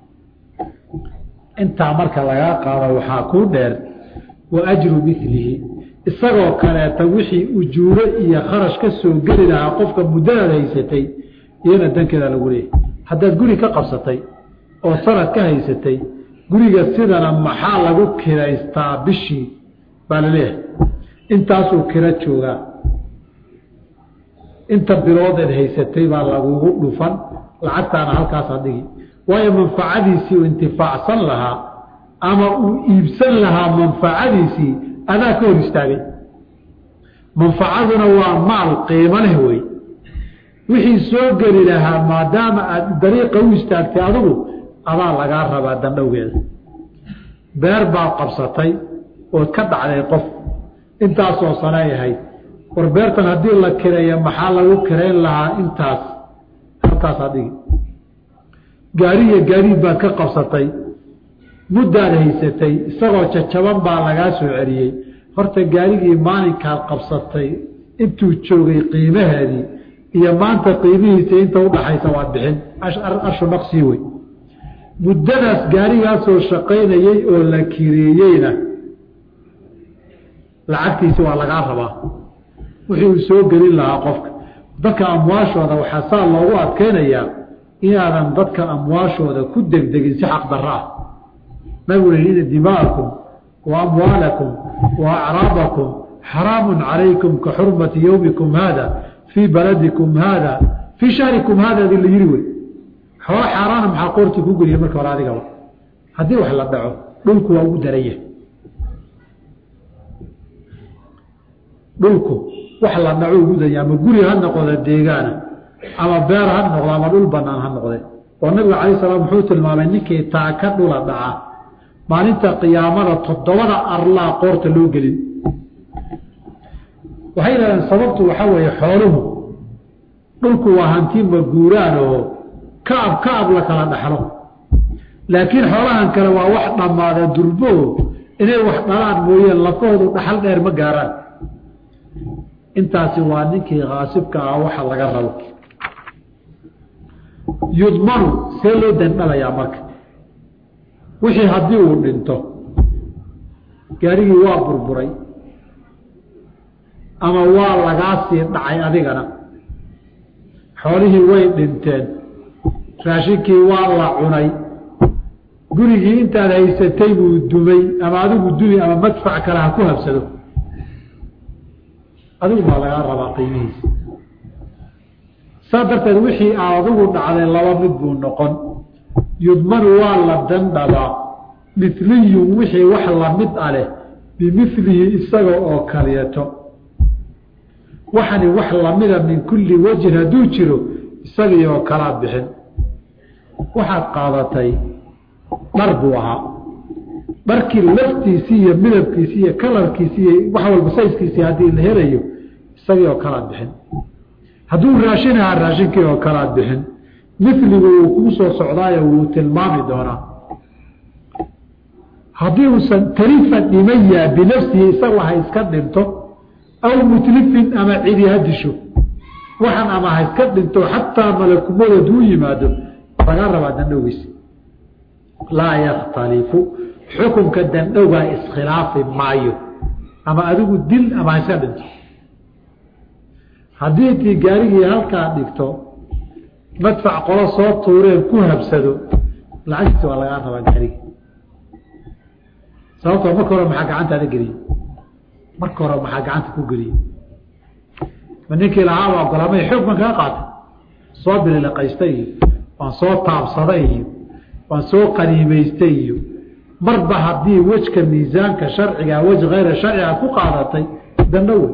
intaa marka lagaa qaado waxaa kuu dheer wa ajru milihi isagoo kaleeta wixii ujuuro iyo kharash ka soo geli lahaa qofka muddadaad haysatay iyana dankeeda lagu leeyahy haddaad guri ka qabsatay oo sanad ka haysatay guriga sidana maxaa lagu kiraystaa bishii baa laleeyahay intaasuu kiro joogaa inta biloodeed haysatay baa lagugu dhufan lacagtaana halkaasaa dhigi waayo manfacadiisii uu intifaacsan lahaa ama uu iibsan lahaa manfacadiisii adaa ka hor istaagay manfacaduna waa maal qiimo leh wey wixii soo geli lahaa maadaama aad dariiqa u istaagtay adigu adaa lagaa rabaa dandhowgeeda beer baad qabsatay ood ka dhacday qof intaasoo sanay ahayd war beertan haddii la kireeyo maxaa lagu kirayn lahaa intaas halkaasaa dhigi gaari iyo gaadiid baad ka qabsatay muddaad haysatay isagoo jajaban baa lagaa soo celiyey horta gaarigii maalinkaad qabsatay intuu joogay qiimaheedii iyo maanta qiimihiisa inta udhaxaysa waad bixin arshu naqsii wey muddadaas gaarigaasoo shaqaynayey oo la kireeyeyna lacagtiisi waa lagaa rabaa wixii uu soo gelin lahaa qofka dadka amwaashooda waxaa saa loogu adkeynayaa inaadan dadka amwaashooda ku degdegin si xaq darro ah nabigu yihi ina dima'akum wa amwaalakum wa acraabakum xaraamun calaykum ka xurmati yowmikum haada fii baladikum haada fii shahrikum haada di la yiri wey xoolo xaaraana maxaa qoortii ku geliya marka hore adigaba haddii wax la dhaco dhulku waa ugu daranya dhulku wax la dhaco ugu daranya ama guri ha noqda deegaana ama beer ha noqdo ama dhul banaan ha noqde oo nabiga calay salaam wuxuu tilmaamay ninkii taaka dhula dhaca maalinta qiyaamada toddobada arlaa qoorta loo gelin waxay yidhahdeen sababtu waxaa weeye xooluhu dhulku waa hanti maguuraan oo kaab kaab la kala dhaxlo laakiin xoolahan kale waa wax dhammaada durbo inay wax dhalaan mooyeen lafahoodu dhaxal dheer ma gaaraan intaasi waa ninkii khaasibka ah waxa laga rabo yudmanu see loo dandhalayaa marka wixii haddii uu dhinto gaarigii waa burburay ama waa lagaa sii dhacay adigana xoolihii way dhinteen raashinkii waa la cunay gurigii intaad haysatay buu dumay ama adigu dumi ama madfac kale ha ku habsado adigu baa lagaa rabaa qiimihiisa saa darteed wixii aa adigu dhacday laba mid buu noqon yudmanu waa la dandhabaa miliyun wixii wax lamid a leh bimilihi isaga oo kaleeto waxani wax lamida min kulli wajhin hadduu jiro isagii oo kalaad bixin waxaad qaadatay dhar buu ahaa dharkii laftiisii iyo midabkiisi iyo kalarkiisi iyo wax walba sayskiisii haddii la helayo isagii oo kalaad bixin hadduu raashin ahaa raashinkii oo kalaad bixin miligu wuu kuu soo socdaayo wuu tilmaami doonaa haddii uusan talifa dhimayaa binafsihi isagu ha iska dhinto aw mutlifin ama cidi ha disho waxan ama ha iska dhinto xataa malakumada haduu yimaado laga rabaa dandhowgiisa laa yakhtalifu xukunka dandhowgaa iskhilaafi maayo ama adigu dil ama ha iska dhinto haddii intii gaarigii halkaa dhigto madfac qolo soo tuureen ku habsado lacagtiisa waa lagaa rabaa gaarigi sababtoo marka hore maxaa gacantaada geliyey marka hore maxaa gacanta ku geliyey ma ninkii lahaaba ogolaamay xoog baan kaga qaatay soo bililaqaystay iyo waan soo taabsaday iyo waan soo qaniimaystay iyo marba haddii wejka miisaanka sharciga wej hayra sharciga ku qaadatay dandho wey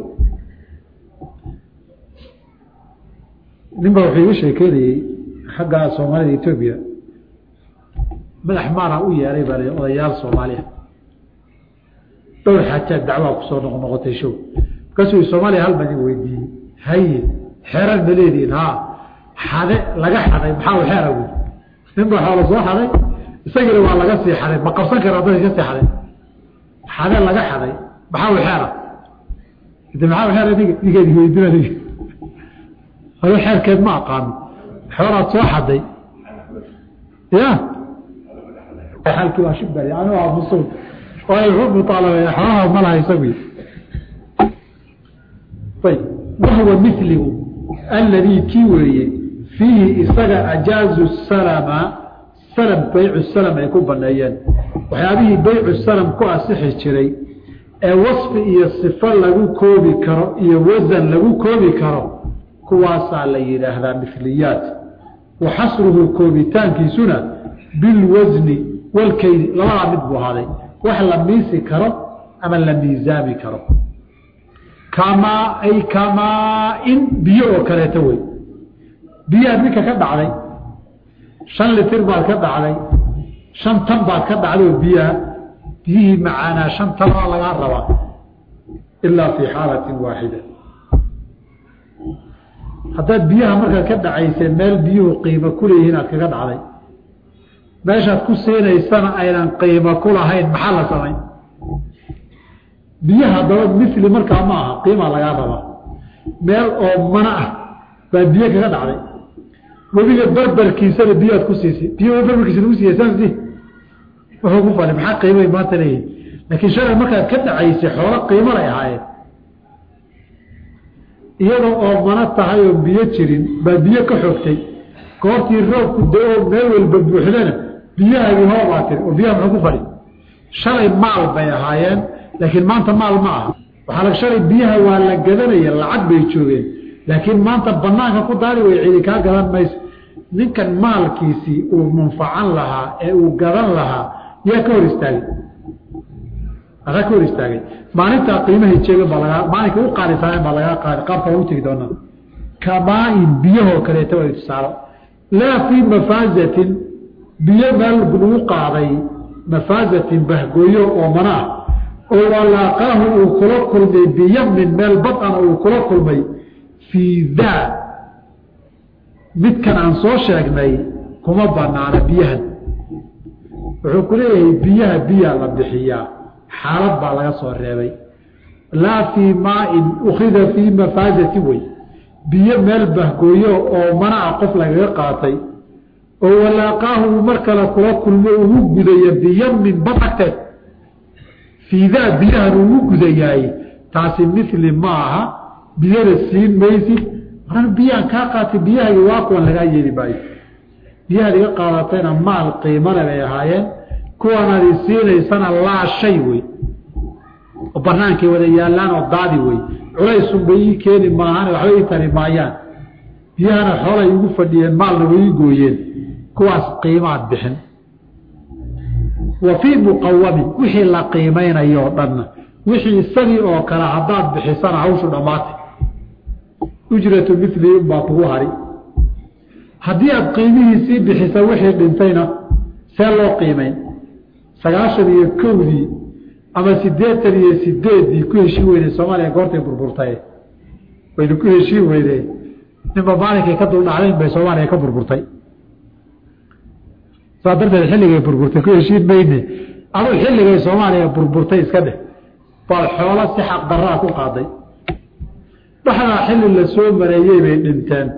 nin ba wuxuu iga sheekeynayey xagga soomaalida etoobiya madax maana u yeeray baa l odayaal soomaaliya dhowr xajaad dacwaa kusoo noqnoqotay show markaasuu soomaaliya hal baan weydiiyey haye xeeran ma leedihin ha xade laga xaday maxaa xeera wy nin ba xoola soo xaday isagiina waa laga sii xaday ma qabsan kara dad iska sii xaday xade laga xaday maxaa xeera de maxaa xeer ninkeedi weydina ado xeerkeed ma aqaano xoolaad soo xaday ya alkii waa shibari anu aamusun muaalabey xoolaha malaha isagu ayb wahuwa miligu alladii kii weeye fiihi isaga ajaazu salama salam baycu salam ay ku baneeyeen waxyaabihii baycu salam ku asixi jiray ee wasfi iyo sifo lagu koobi karo iyo wasan lagu koobi karo kuwaasaa la yidhaahdaa miliyaat wa xasruhu koobitaankiisuna bilwasni walkeydi labadaa mid buu ahaaday wax la miisi karo ama la miisaami karo kamaa ay kamaa-in biyo oo kaleeto wey biyaha ninka ka dhacday shan litir baad ka dhacday shan tan baad ka dhacday oo biyaha biyihii macaanaa shan tanaa lagaa rabaa ilaa fii xaalatin waaxida haddaad biyaha markaad ka dhacaysee meel biyuhu qiimo kuleeyihiin aad kaga dhacday meeshaad ku siinaysana aynan qiimo ku lahayn maxaa la samayn biyaha daba mili markaa ma aha qiimaa lagaa rabaa meel oo mana ah baa biyo kaga dhacday webiga barbarkiisana biyoad ku siisay biyo barbarkiisa lagu siiya saasdi wuxuu ku fali maxaa qiimay maanta leeyihin laakiin shalay markaad ka dhacaysay xoolo qiimo lay ahaayeen iyadoo oo mana tahay oo biyo jirin baa biyo ka xogtay goortii roobku da-oo meel walba buuxdana biyahaagii hoobaa tiri oo biyaha muxuu ku fali shalay maal bay ahaayeen laakiin maanta maal ma aha waxaa la shalay biyaha waa la gadanaya lacag bay joogeen laakiin maanta banaanka ku daari way cidi kaa gadan mayso ninkan maalkiisii uu munfacan lahaa ee uu gadan lahaa yaa ka hor istaagay asaa ka hor istaagay maalintaa qiimahay jeegan baa lagaa maalinka u qaalisaaneen baa lagaa qaadi qaabka lagu tegi doonaa kamaain biyahoo kaleeta way tusaalo laa fii mafaazatin biyo meel lagu qaaday mafaazatin bahgooyo oo mana ah oo walaaqaahu uu kula kulmay biyamin meel badana uu kula kulmay fii daa midkan aan soo sheegnay kuma banaana biyahan wuxuu ku leeyahay biyaha biyaa la bixiyaa xaalad baa laga soo reebay laa fii maain ukhida fii mafaazati wey biyo meel bahgooyo oo mana a qof lagaga qaatay oo walaaqaahu uu mar kale kula kulmo ugu gudaya biyamin bad agteed fiidaa biyahan ugu gudayaay taasi mili ma aha biyada siin maysid marana biyaan kaa qaatay biyahagi waa kuwan lagaa yeeli maayo biyahaad iga qaadatayna maal qiimale bay ahaayeen kuwanaad i siinaysana laa shay wey oo banaankay wada yaallaan oo daadi wey culaysunbay ii keeni maahan waxba ii tari maayaan biyahana xoolay igu fadhiyeen maalna way ii gooyeen kuwaas qiimaad bixin wa fii muqawamin wixii la qiimaynayo o dhanna wixii isagii oo kale haddaad bixisana hawshu dhammaatay ujratu mili unbaa kugu hari haddii aad qiimihiisii bixisa wixii dhintayna see loo qiimayn sagaashan iyo kowdii ama sideetan iyo sideeddii ku heshii weyday soomaaliya goortay burburtay wayna ku heshii weyde ninba maalinkay ka duldhacdayn bay soomaaliya ka burburtay saa darteed xilligay burburtay ku heshiin mayne adu xilligay soomaaliya burburtay iska dheh bal xoolo si xaq daraa ku qaaday dhaxdaa xilli la soo mareeyey bay dhinteen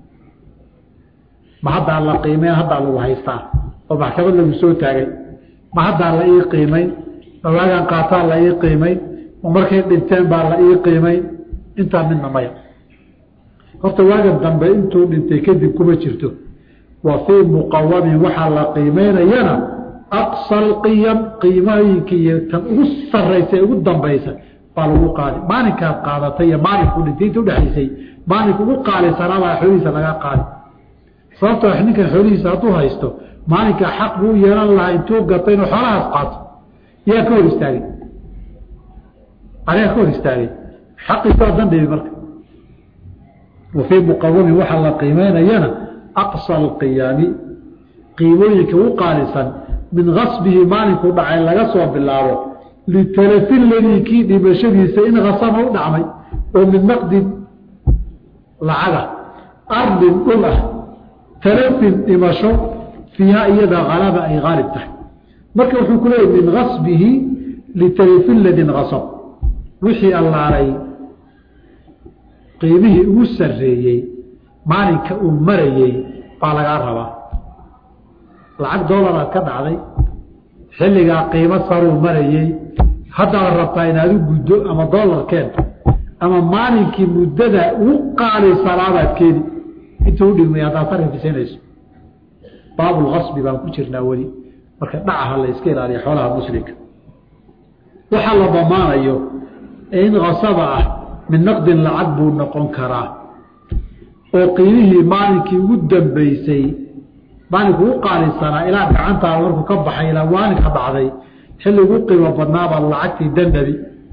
ma haddaa la qiimeyn haddaa lagu haystaa oo maxkamad lagu soo taagay ma haddaa la ii qiimayn ma waagaan qaataa la ii qiimayn ma markay dhinteen baa la ii qiimayn intaa midna maya horta waagan dambe intuu dhintay kadib kuma jirto wa fii muqawamin waxaa la qiimeynayana aqsa alqiyam qiimooyinka iyo tan ugu saraysa ee ugu dambaysa baa lagu qaadi maalinkaad qaadatay iyo maalinkuu dhintay inta udhexaysay maalinka ugu qaalisanaabaa xoolihiisa laga qaadi sababtoo ninkan xoolihiisa hadduu haysto maalinka xaq buu yeelan lahaa intuu gatay inuu xoolahaas qaato yaa ka hor istaagay ayaa ka hor istaagay xaqiisa dandhibi marka wa fii muqawamin waxaa la qiimeynayana aqsa alqiyaami qiimooyinka u qaalisan min kasbihi maalinkuu dhacay laga soo bilaabo litalafi ladii kii dhimashadiisa in kasama u dhacmay oo min naqdin lacaga ardin dhul ah talafin dhimasho fiiha iyada halaba ay haalib tahay marka wuxuu ku leeyay min kasbihi litalafi ladin kasab wixii allaalay qiimihii ugu sarreeyey maalinka uu marayey baa lagaa rabaa lacag doolaraad ka dhacday xilligaa qiimo saruu marayey haddaad rabtaa inaad u guddo ama doolarkeen ama maalinkii muddada ugu qaalisanaabaad keeni intuu udhigmay haddaad sarifisiinayso baabulkasbi baan ku jirnaa weli marka dhacaha la iska ilaaliya xoolaha muslimka waxaa la damaanayo in kasaba ah min naqdin lacag buu noqon karaa oo qiimihii maalinkii ugu dambeysay maalinku ugu qaalisanaa ilaa gacantaada markuu ka baxay ilaa maalinka dhacday xilli ugu qiimo badnaabaa lacagtii dandabi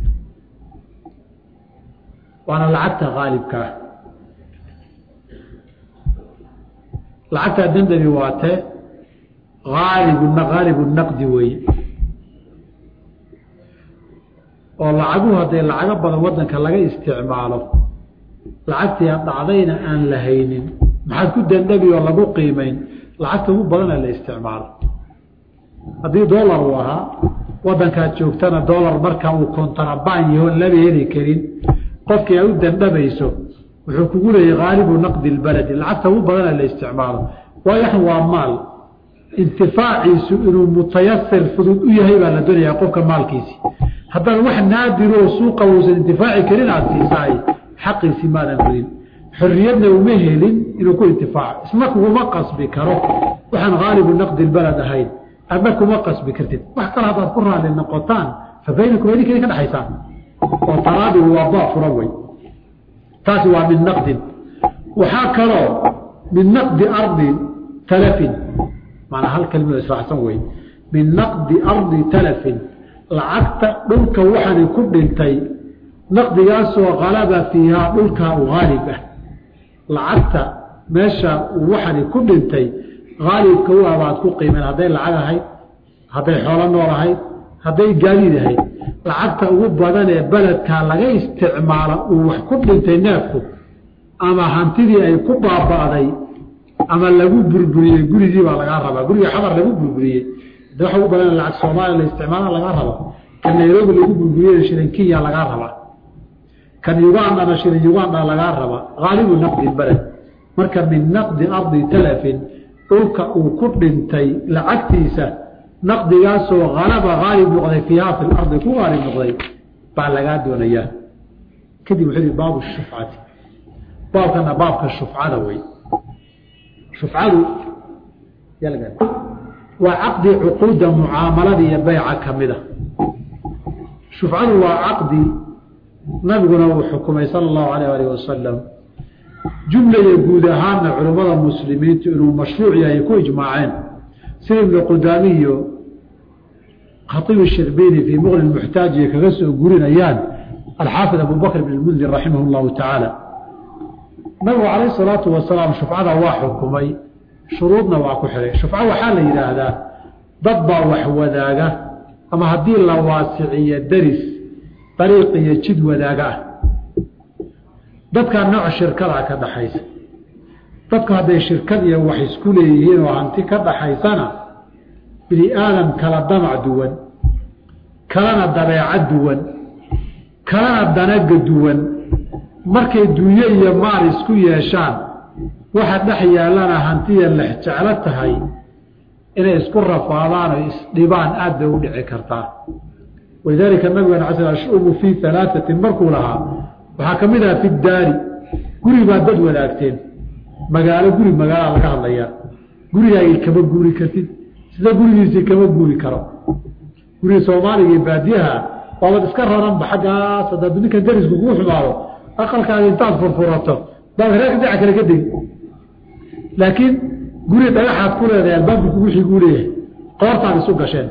waana lacagta haalibka ah lacagtaa dandabi waa tee aalibu haalibu naqdi weeye oo lacaguhu hadday lacago badan wadanka laga isticmaalo lacagtii ad dhacdayna aan la haynin maxaad ku dandabi oo lagu qiimeyn lacagta ugu badana la isticmaalo haddii doolar uu ahaa wadankaad joogtana doolar marka uu kontarabaan yahoon laba heli karin qofkii ay u dandhamayso wuxuu kugu leeyay haalibu naqdi lbaladi lacagta ugu badana la isticmaalo waayo waa maal intifaaciisu inuu mutayasir fudud u yahay baa la doonayaa qofka maalkiisii haddaan wax naadiroo suuqa uusan intifaaci karin aada siisaay xaqiisii maadan helin xorriyadna uma helin inuu ku intifaaco isna kuguma qasbi karo waxaan haalibu naqdi lbalad ahayn adna kuma qasbi kartid wax kale haddaad ku raali noqotaan fa baynakum idinka idin ka dhexaysaan oo talaadigu waa baa fura wey taasi waa min naqdin waxaa kaloo min naqdi ardi talafin maanaa hal kelimado israacsan wey min naqdi ardi talafin lacagta dhulka waxaani ku dhintay naqdigaasoo kalaba fiihaa dhulkaa u haalib ah lacagta meesha waxaani ku dhintay haalibka u abaad ku qiimeen hadday lacag ahayd hadday xoolo nool ahayd hadday gaadiid ahayd lacagta ugu badan ee beledkaa laga isticmaala uu wax ku dhintay neefku ama hantidii ay ku baaba'day ama lagu burburiyey gurigii baa lagaa rabaa guriga xamar lagu burburiyey de waxa ugu badan lacag soomaaliya la isticmaala lagaa raba kan nairobi lagu burburiyey shilin kenya lagaa rabaa kan ugandana shilin uganda lagaa rabaa haalibu naqdi beled marka min naqdi ardi talafin dhulka uu ku dhintay lacagtiisa naqdigaasoo halaba haalib noqday fiiha fi lardi ku haalib noqday baa lagaa doonayaa kadib wuxuu yihi baabu shufcati baabkana baabka shufcada wey shufcadu waa caqdi cuquudda mucaamalada iyo beyca ka mida shufcadu waa caqdi nabiguna uu xukumay sala allahu alayh alih wasalam jumla iyo guud ahaanna culimmada muslimiintu inuu mashruuc yahay ku ijmaaceen sida ibnu qudaami iyo khaiib shirbiini fii muqni muxtaajiya kaga soo gurinayaan alxaafid abu bakr bn mundir raximah llahu tacaala nabigu calayh salaatu wasalaam shufcada waa xukumay shuruudna waa ku xihay shufco waxaa la yidhaahdaa dad baa wax wadaaga ama haddii la waasiciyo daris dariiq iyo jid wadaaga ah dadkaa nooc shirkadaa ka dhaxaysa dadku hadday shirkad iyo wax isku leeyihiin oo hanti ka dhaxaysana bini aadam kala damac duwan kalana dabeecad duwan kalana danaga duwan markay dunyo iyo maal isku yeeshaan waxa dhex yaallana hantiya lex jeclo tahay inay isku rafaadaan oo isdhibaan aad bay u dhici kartaa walidaalika nabigana casl ashubu fii alaatatin markuu lahaa waxaa ka mid aha fi daari guri baa dad wadaagteen magaalo guri magaala laga hadlayaa gurigaagii kama guuri kartid sida gurigiisii kama guuri karo guriga soomaaliga iyo baadiyaha waabad iska raranba xaggaas hadaad ninka darisku kugu xumaado aqalkaaga intaad furfurato baad reerka dhinaca kale ka degi laakiin guri dhagaxaad ku leedahay albaabka kugu xiguu leeyahay qoortaad isu gasheen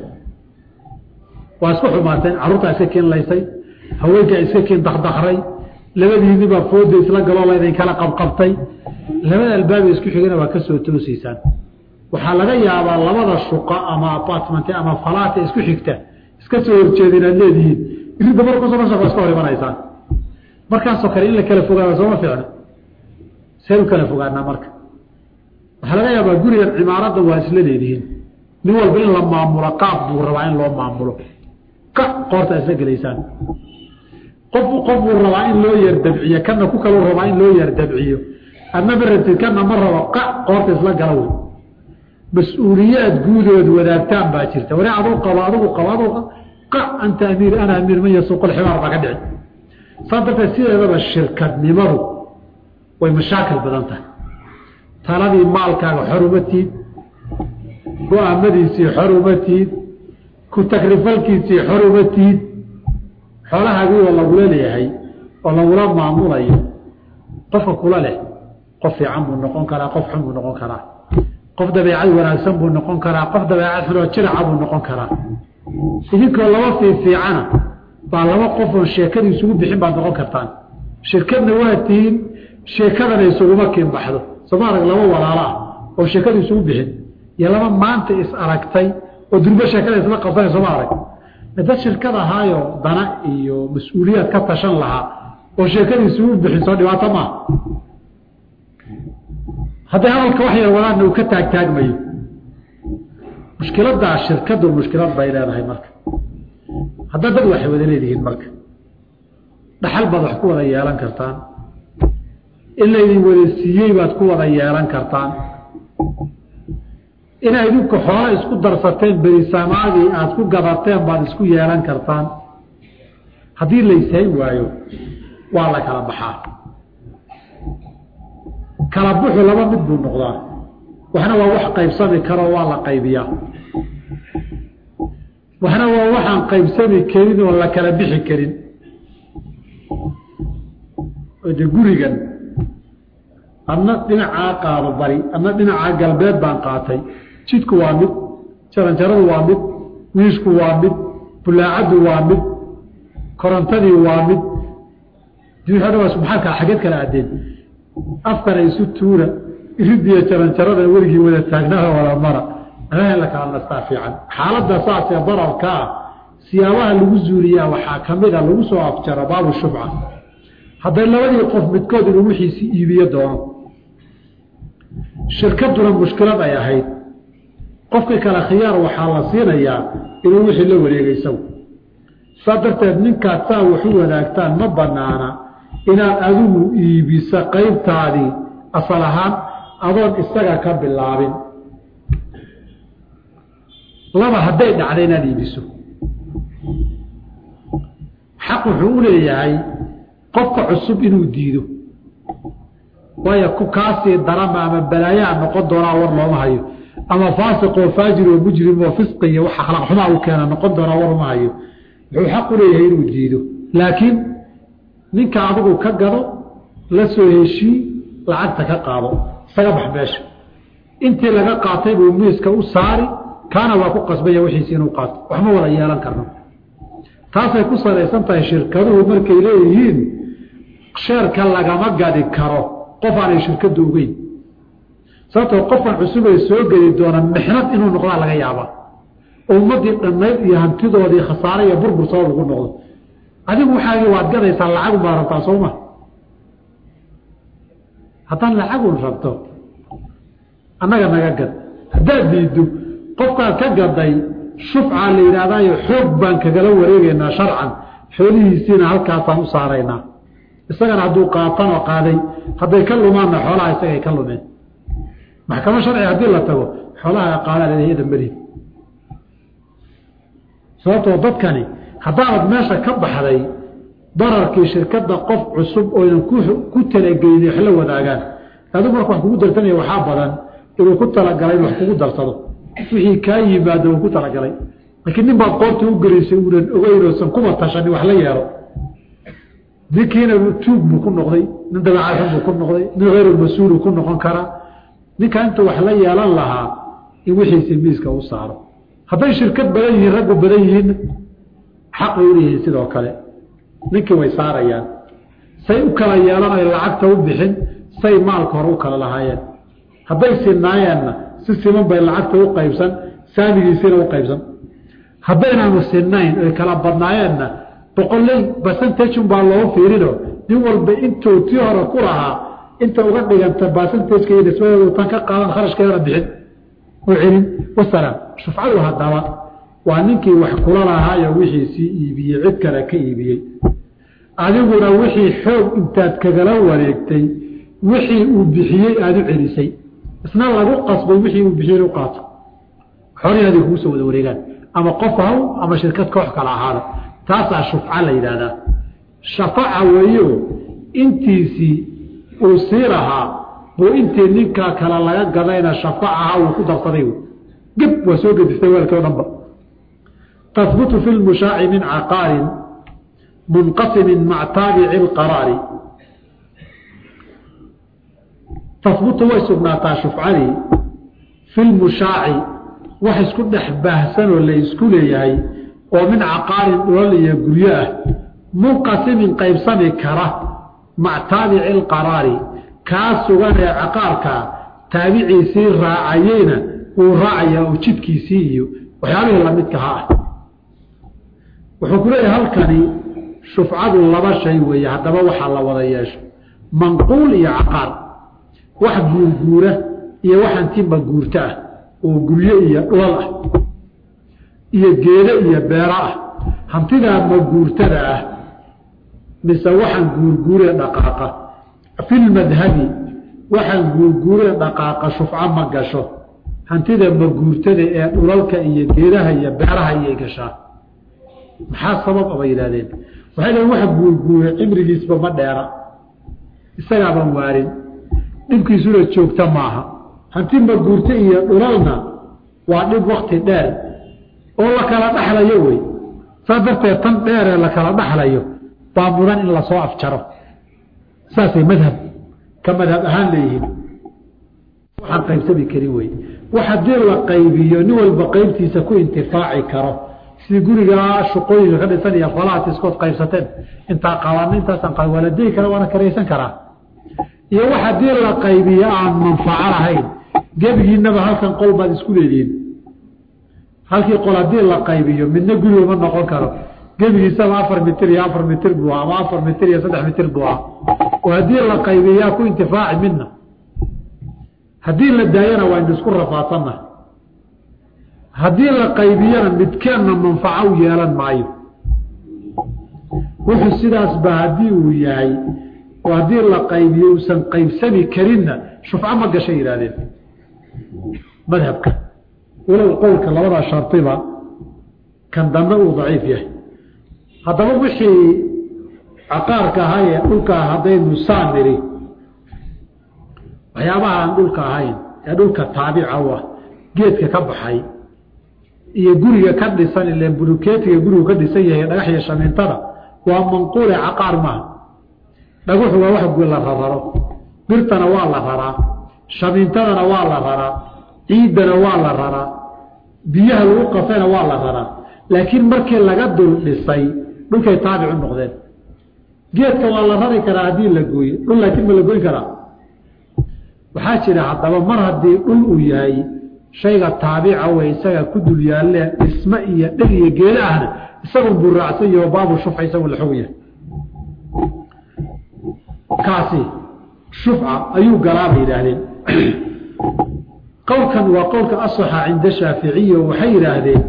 waa isku xumaateen carruurtaa iska keenlaysay haweenkaa iska keen dakdakray labadiinibaa fooda isla galoo laydin kala qabqabtay labada albaaba isku xigana waa ka soo toosaysaan waxaa laga yaabaa labada shuqa ama apartment ama falaata isku xigta iska soo horjeeda inaad leedihiin iridda markuso waa iska hor imanaysaan markaasoo kale in la kala fogaada sooma fiicno seen u kala fogaanaa marka waxaa laga yaabaa gurigan cimaaradda waa isla leedihiin nin walba in la maamulo qaab buu rabaa in loo maamulo ka qoorta isla gelaysaan qof qof buu rabaa in loo yar dabciyo kana ku kaluu rabaa in loo yar dabciyo adna ma rabtid kana ma rabo qa qoorta isla gala wey mas-uuliyaad guudood wadaagtaan baa jirta wari aduu qabo adigu qabo aduu qa anta amiir ana amiir man yasuuq lximaar baa ka dhici saa darteed sideedaba shirkadnimadu way mashaakil badan tahay taladii maalkaaga xor uma tiid go-aamadiisii xor uma tiid ku takrifalkiisii xor uma tiid xoolahaagii oo lagula leeyahay oo lagula maamulayo qofka kula leh qof fiican buu noqon karaa qof xun buu noqon karaa qof dabeecad wanaagsan buu noqon karaa qof dabeecad xunoo jiraca buu noqon karaa idinkoo laba fiifiicana baa laba qof oon sheekada isugu bixin baad noqon kartaan shirkadna waa tihiin sheekadana isuguma kiinbaxdo sooma arag laba walaalo ah oo sheekada isugu bixin iyo laba maanta is aragtay oo durbo sheekada isla qabsanay sooma arag dad shirkad ahaayo dana iyo mas-uuliyaad ka tashan lahaa oo sheekada isugu bixin soo dhibaato maaha hadday hadalka wax yar wadaanna uu ka taagtaagmayo mushkiladaa shirkadu mushkilad bay leedahay marka haddaa dad waxay wada leedihiin marka dhaxal baad wax ku wada yeelan kartaan in laydin wada siiyey baad ku wada yeelan kartaan inay idinku xoolo isku darsateen berisamaadii aada ku gadateen baad isku yeelan kartaan haddii layshayn waayo waa la kala baxaa kala buxu laba mid buu noqdaa waxna waa wax qaybsami karoo waa la qaybiyaa waxna waa waxaan qaybsami karin oo la kala bixi karin de gurigan adna dhinacaa qaado bari adna dhinacaa galbeed baan qaatay jidku waa mid jaranjaradu waa mid wiishku waa mid bulaacaddu waa mid korontadii waa mid maxaa xageed kala addeen afkana isu tuura iridiyo jaranjarada weligii wada taagnaa wada mara anaha la kala nastaa fiican xaaladda saasee dararka ah siyaabaha lagu zuuliyaa waxaa ka mid a lagu soo afjaro baabu shubca hadday labadii qof midkood inuu wixiisi iibiyo doono shirkaduna mushkilad ay ahayd qofkii kale khiyaar waxaa la siinayaa inuu wixii la wareegay isagu saa darteed ninkaad saa waxu wadaagtaan ma banaana inaad adigu iibisa qaybtaadii asal ahaan adoon isaga ka bilaabin laba hadday dhacda inaad iibiso xaq wuxuu u leeyahay qofka cusub inuu diido waayo ku kaasii darama ama balaayaa noqon doonaa war looma hayo ama faasiq oo faajir oo mujrim oo fisqi iyo wax akhlaaq xumaa u keena noqon doonaa war uma hayo wuxuu xaq u leeyahay inuu diido laakiin ninka adigu ka gado la soo heshii lacagta ka qaado isaga bax meesha intii laga qaatay buu miiska u saari kaana waa ku qasbaya wixiisi inuu qaato waxma wada yeelan karno taasay ku salaysan tahay shirkaduhu markay leeyihiin sheerka lagama gadi karo qof aanay shirkadu ogeyn sababtoo qofkan cusub ay soo geli doona mixnad inuu noqdaa laga yaaba ummadii dhammayd iyo hantidoodii khasaare iyo burbur sabab ugu noqdo adigu waxaagi waad gadaysaa lacagun baad rabtaa sooma haddaad lacagun rabto annaga naga gad haddaad diiddo qofkaad ka gaday shufcaa la yidhaahdaayo xoog baan kagala wareegaynaa sharcan xoolihiisiina halkaasaan u saaraynaa isagana hadduu qaatanoo qaaday hadday ka lumaanna xoolaha isagay ka lumeen maxkamo sharci haddii la tago xoolaha qaadaan iyada meliid sababtoo dadkani haddaanad meesha ka baxday dararkii shirkadda qof cusub ooynan ku talagelin wax la wadaagaan adigu marka wax kugu darsanaya waxaa badan inuu ku talagalay in wax kugu darsado wixii kaa yimaado uu ku talagalay laakiin nin baad qoorta u gelaysay uunan ogeyn oosan kuma tashani wax la yeelo ninkiina tuug buu ku noqday nin dabeecad xun buu ku noqday nin hayru-mas-uulu ku noqon karaa ninka intuu wax la yeelan lahaa in wixiisi miiska u saaro hadday shirkad badan yihiin raggu badan yihiin xaq bay uleeyihiin sidoo kale ninkii way saarayaan say u kala yeelanayo lacagta u bixin say maalka hore u kala lahaayeen hadday sinaayeenna si siman bay lacagta u qaybsan saamigiisiina u qaybsan haddaynaanu sinayn oy kala badnaayeenna boqoley basantajun baa loo fiirino nin walba intuu tii hore ku lahaa inta uga dhiganta basantajka iyo nisbadeedu tan ka qaadan kharashkeedana bixin u celin wasalaam shufcadu haddaba waa ninkii wax kula lahaayo wixiisii iibiyey cid kale ka iibiyey adiguna wixii xoog intaad kagala wareegtay wixii uu bixiyey aada u celisay isna lagu qasbay wixii uu bixiyey u qaato xoolihii adig kugu soo wada wareegaan ama qof haw ama shirkad koox kala ahaada taasaa shufca la yidhaahdaa shafaca weeyo intiisii uu sii lahaa buu intii ninkaa kale laga gadayna shafacaha uu ku darsaday geb waa soo gedistay weelkii o dhanba tahbutu fi lmushaaci min caqaarin munqasimin maca taabici lqaraari tahbutu way sugnaataa shufcadii fi lmushaaci wax isku dhex baahsanoo la isku leeyahay oo min caqaarin dhulal iyo guryo ah munqasimin qaybsami kara maca taabici lqaraari kaa sugan ee caqaarkaa taabiciisii raacayeyna wuu raacayaa oo jidkiisii iyo waxyaalihii lamidka ha ah wuxuu ku leeyahay halkani shufcadu laba shay weeye haddaba waxaa la wada yeesho manquul iyo caqaar wax guurguura iyo wax antimba guurto ah oo guryo iyo dhulal ah iyo geedo iyo beero ah hantidaa maguurtada ah mise waxaan guurguuree dhaqaaqa fi lmadhabi waxaan guurguuree dhaqaaqa shufco ma gasho hantida maguurtada ee dhulalka iyo geedaha iyo beeraha iyay gashaa maxaa sabab aba yidhahdeen waxay dhaheen waxa guurguure cimrigiisba ma dheera isagaaban waarin dhibkiisuna joogta maaha hanti maguurto iyo dhulalna waa dhib wakti dheer oo la kala dhaxlayo wey saas darteed tan dheeree la kala dhaxlayo baa mudan in lasoo afjaro saasay madhab ka madhab ahaan leeyihiin waxaan qaybsami karin wey wax haddii la qaybiyo nin walba qaybtiisa ku intifaaci karo sidii gurigaa shuqooyinka ka dhisan iyo falahat iskood qaybsateen intaa qabaana intaasaan qa waa la degi kara waana karaysan karaa iyo wax haddii la qaybiyo aan manfaco lahayn gebigiinaba halkan qol baad isku leedihiin halkii qol haddii la qaybiyo midna guriga ma noqon karo gebigiisaba afar mitir iyo afar mitir buu ama afar mitir iyo saddex mitir buu ah oo haddii la qaybiyaa ku intifaaci midna haddii la daayana waa inu isku rafaadsanna haddii la qaybiyana midkeenna manfaco u yeelan maayo wuxuu sidaasba haddii uu yahay oo haddii la qaybiyo uusan qaybsami karinna shufco ma gashay yidhahdeen madhabka walow qowlka labadaa shardiba kan dambe uu daciif yahay haddaba wixii caqaarka ahaa ee dhulka haddaynu saa niri waxyaabaha aan dhulka ahayn ee dhulka taabica u ah geedka ka baxay iyo guriga ka dhisan ile bulukeetiga gurigu ka dhisan yahay dhagax iyo shamiintada waa manquule caqaar maaha dhagaxu waa wax la rararo birtana waa la raraa shamiintadana waa la raraa ciiddana waa la raraa biyaha lagu qafayna waa la raraa laakiin markii laga dul dhisay dhulkay taabicu noqdeen geedka waa la rari karaa haddii la gooye dhul laakiin ma la goyn karaa waxaa jira haddaba mar haddii dhul uu yahay shayga taabica wey isaga ku dul yaalle dhisme iyo dheg iyo geeda ahna isagun buu raacsan yaho baabu shufca isagu la xog yahay kaasi shufca ayuu galaa bay yidhaahdeen qowlkan waa qowlka asaxa cinda shaaficiya waxay yidhaahdeen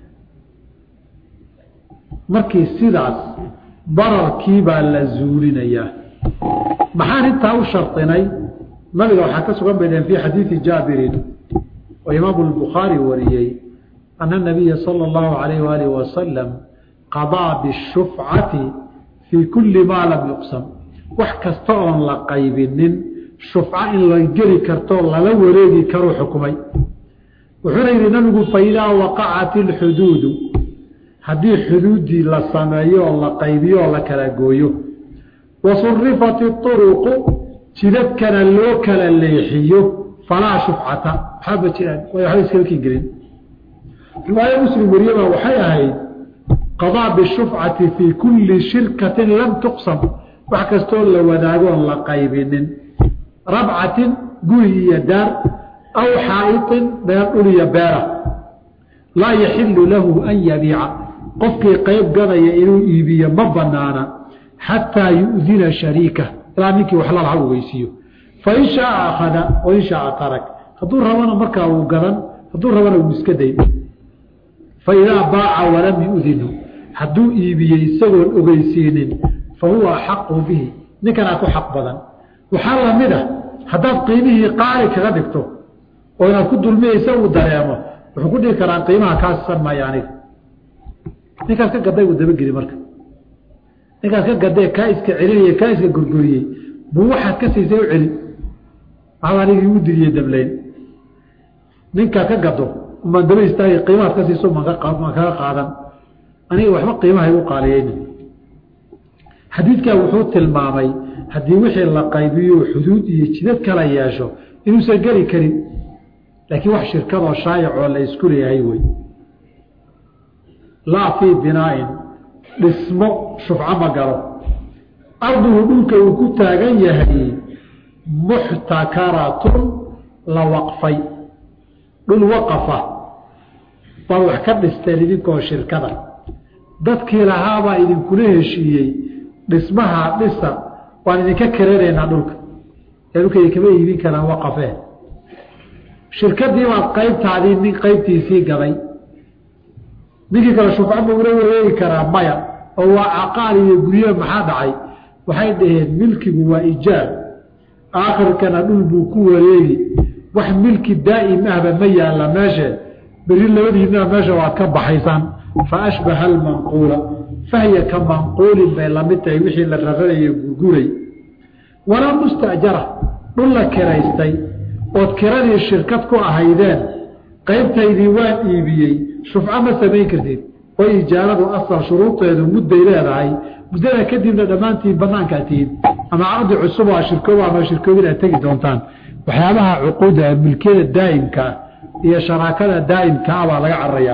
markii sidaas bararkii baa la zuulinayaa maxaan intaa u shardinay nabiga waxaa ka sugan bay dhaheen fi xadiidi jaabirin oo imaamu lbukhaari wariyey ana nabiya sala allahu alayh waalih wasalam qadaa bishufcati fii kulli maa lam yuqsam wax kasta oon la qaybinin shufco in la geli kartoo lala wareegi karuu xukumay wuxuuna yidhi nabigu faidaa waqacat ilxuduudu haddii xuduuddii la sameeyo oo la qaybiyo oo la kala gooyo wa surifat iuruqu jidadkana loo kala leexiyo falaa shufcata waxaaba jiraan way waxba iskalkin gelin riwaayo muslim wariyaba waxay ahayd qadaa bishufcati fii kulli shirkatin lam tuqsam wax kastoo la wadaagoon la qaybinin rabcatin guri iyo daar aw xaa'iطin meel dhul iyo beera laa yaxilu lahu an yabiica qofkii qayb gadaya inuu iibiyo ma banaana xataa yu'dina shariika ilaa ninkii wax lalaha u weysiiyo fain shaaa akhada wain shaaa tarak hadduu rabana markaa uu gadan hadduu rabana uu iska day faidaa baaca walam yu'dinu hadduu iibiyey isagoon ogeysiinin fa huwa axaqu bihi ninkanaa ku xaq badan waxaa lamid a haddaad qiimihii qaali kaga dhigto oo inaad ku dulmiyeysa uu dareemo wuxuu ku dhigi karaa qiimaha kaa sisan maayo aniga ninkaas ka gaday uu dabageli marka ninkaas ka gadee kaa iska celinaya kaa iska gorgoriyey buu waxaad ka siisay u celi waxaa anigii u diriyey dableyn ninkaa ka gado umaan daba istaagay qiimahaad ka siiso maan kaga qaadan aniga waxba qiimaha igu qaaliyeyni xadiidkaa wuxuu tilmaamay haddii wixii la qaybiyo xuduud iyo jidad kala yeesho inuusan geli karin laakiin wax shirkadoo shaayacoo la isku leeyahay wey laa fii binaain dhismo shufco ma galo arduhu dhulka uu ku taagan yahay muxtakaratun la waqfay dhul waqafa baad wax ka dhisteen idinkoo shirkada dadkii lahaabaa idinkula heshiiyey dhismaha dhisa waan idinka karanaynaa dhulka ee dhulka idinkama iibin karaan waqafee shirkadii baad qaybtaadii nin qaybtiisii gaday ninkii kale shufca ma ula wareegi karaa maya oo waa caqaal iyo guryo maxaa dhacay waxay dhaheen milkigu waa ijaab aakhirkana dhul buu ku wareegi wax milki daa'im ahba ma yaalla meeshe beri labadiinaa meesha waad ka baxaysaan fa ashbaha almanquula fahya ka manquulin bay lamid tahay wixii la raranayo gurguray walaa mustajara dhul la kiraystay ood kiradii shirkad ku ahaydeen qaybtaydii waan iibiyey shufco ma samayn kartid oo ijaaradu asal shuruudeedu mudday leedahay muddada kadibna dhammaantiin banaankaa tihiin ama caqdi cusub oo shirkooba ama shirkoobin aad tegi doontaan waxyaabaha cuquudda milkiyada daa'imkaa iyo sharaakada daa'imkaa baa laga cararayaa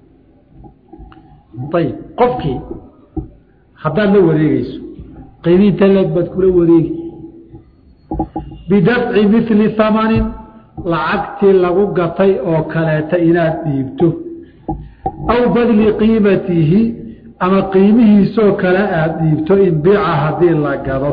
ayib qofkii haddaad la wareegeyso qiimiinta leeg baad kula wareegi bidafci mili hamanin lacagtii lagu gatay oo kaleeta inaad dhiibto aw badli qiimatihi ama qiimihiisoo kale aada dhiibto in biica haddii la gado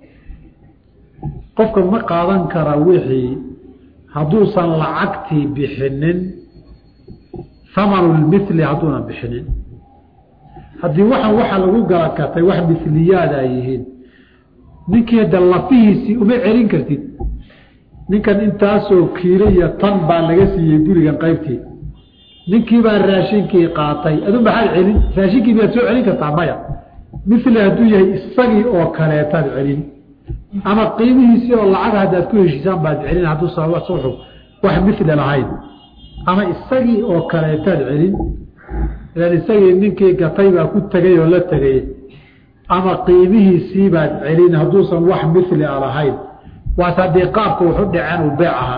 qofka ma qaadan kara wixii hadduusan lacagtii bixinin hamanulmili hadduunan bixinin haddii waxan waxa lagu gala gatay wax miliyaada ay yihiin ninkii hadda lafihiisii uma celin kartid ninkan intaasoo kiilo iyo tan baa laga siiyey gurigan qaybtii ninkii baa raashinkii qaatay adu maxaad celin raashinkii miyaad soo celin kartaa maya mili hadduu yahay isagii oo kaleetaad celin ama qiimihiisii oo lacag haddaad ku heshiisaan baad celin hadduusan suxu wax mili lahayn ama isagii oo kaleetaad celin ilan isagii ninkii gatay baa ku tegay oo la tegay ama qiimihiisii baad celin hadduusan wax mili a lahayn waas haddii qaabka wuxu dhaceen uu beec ahaa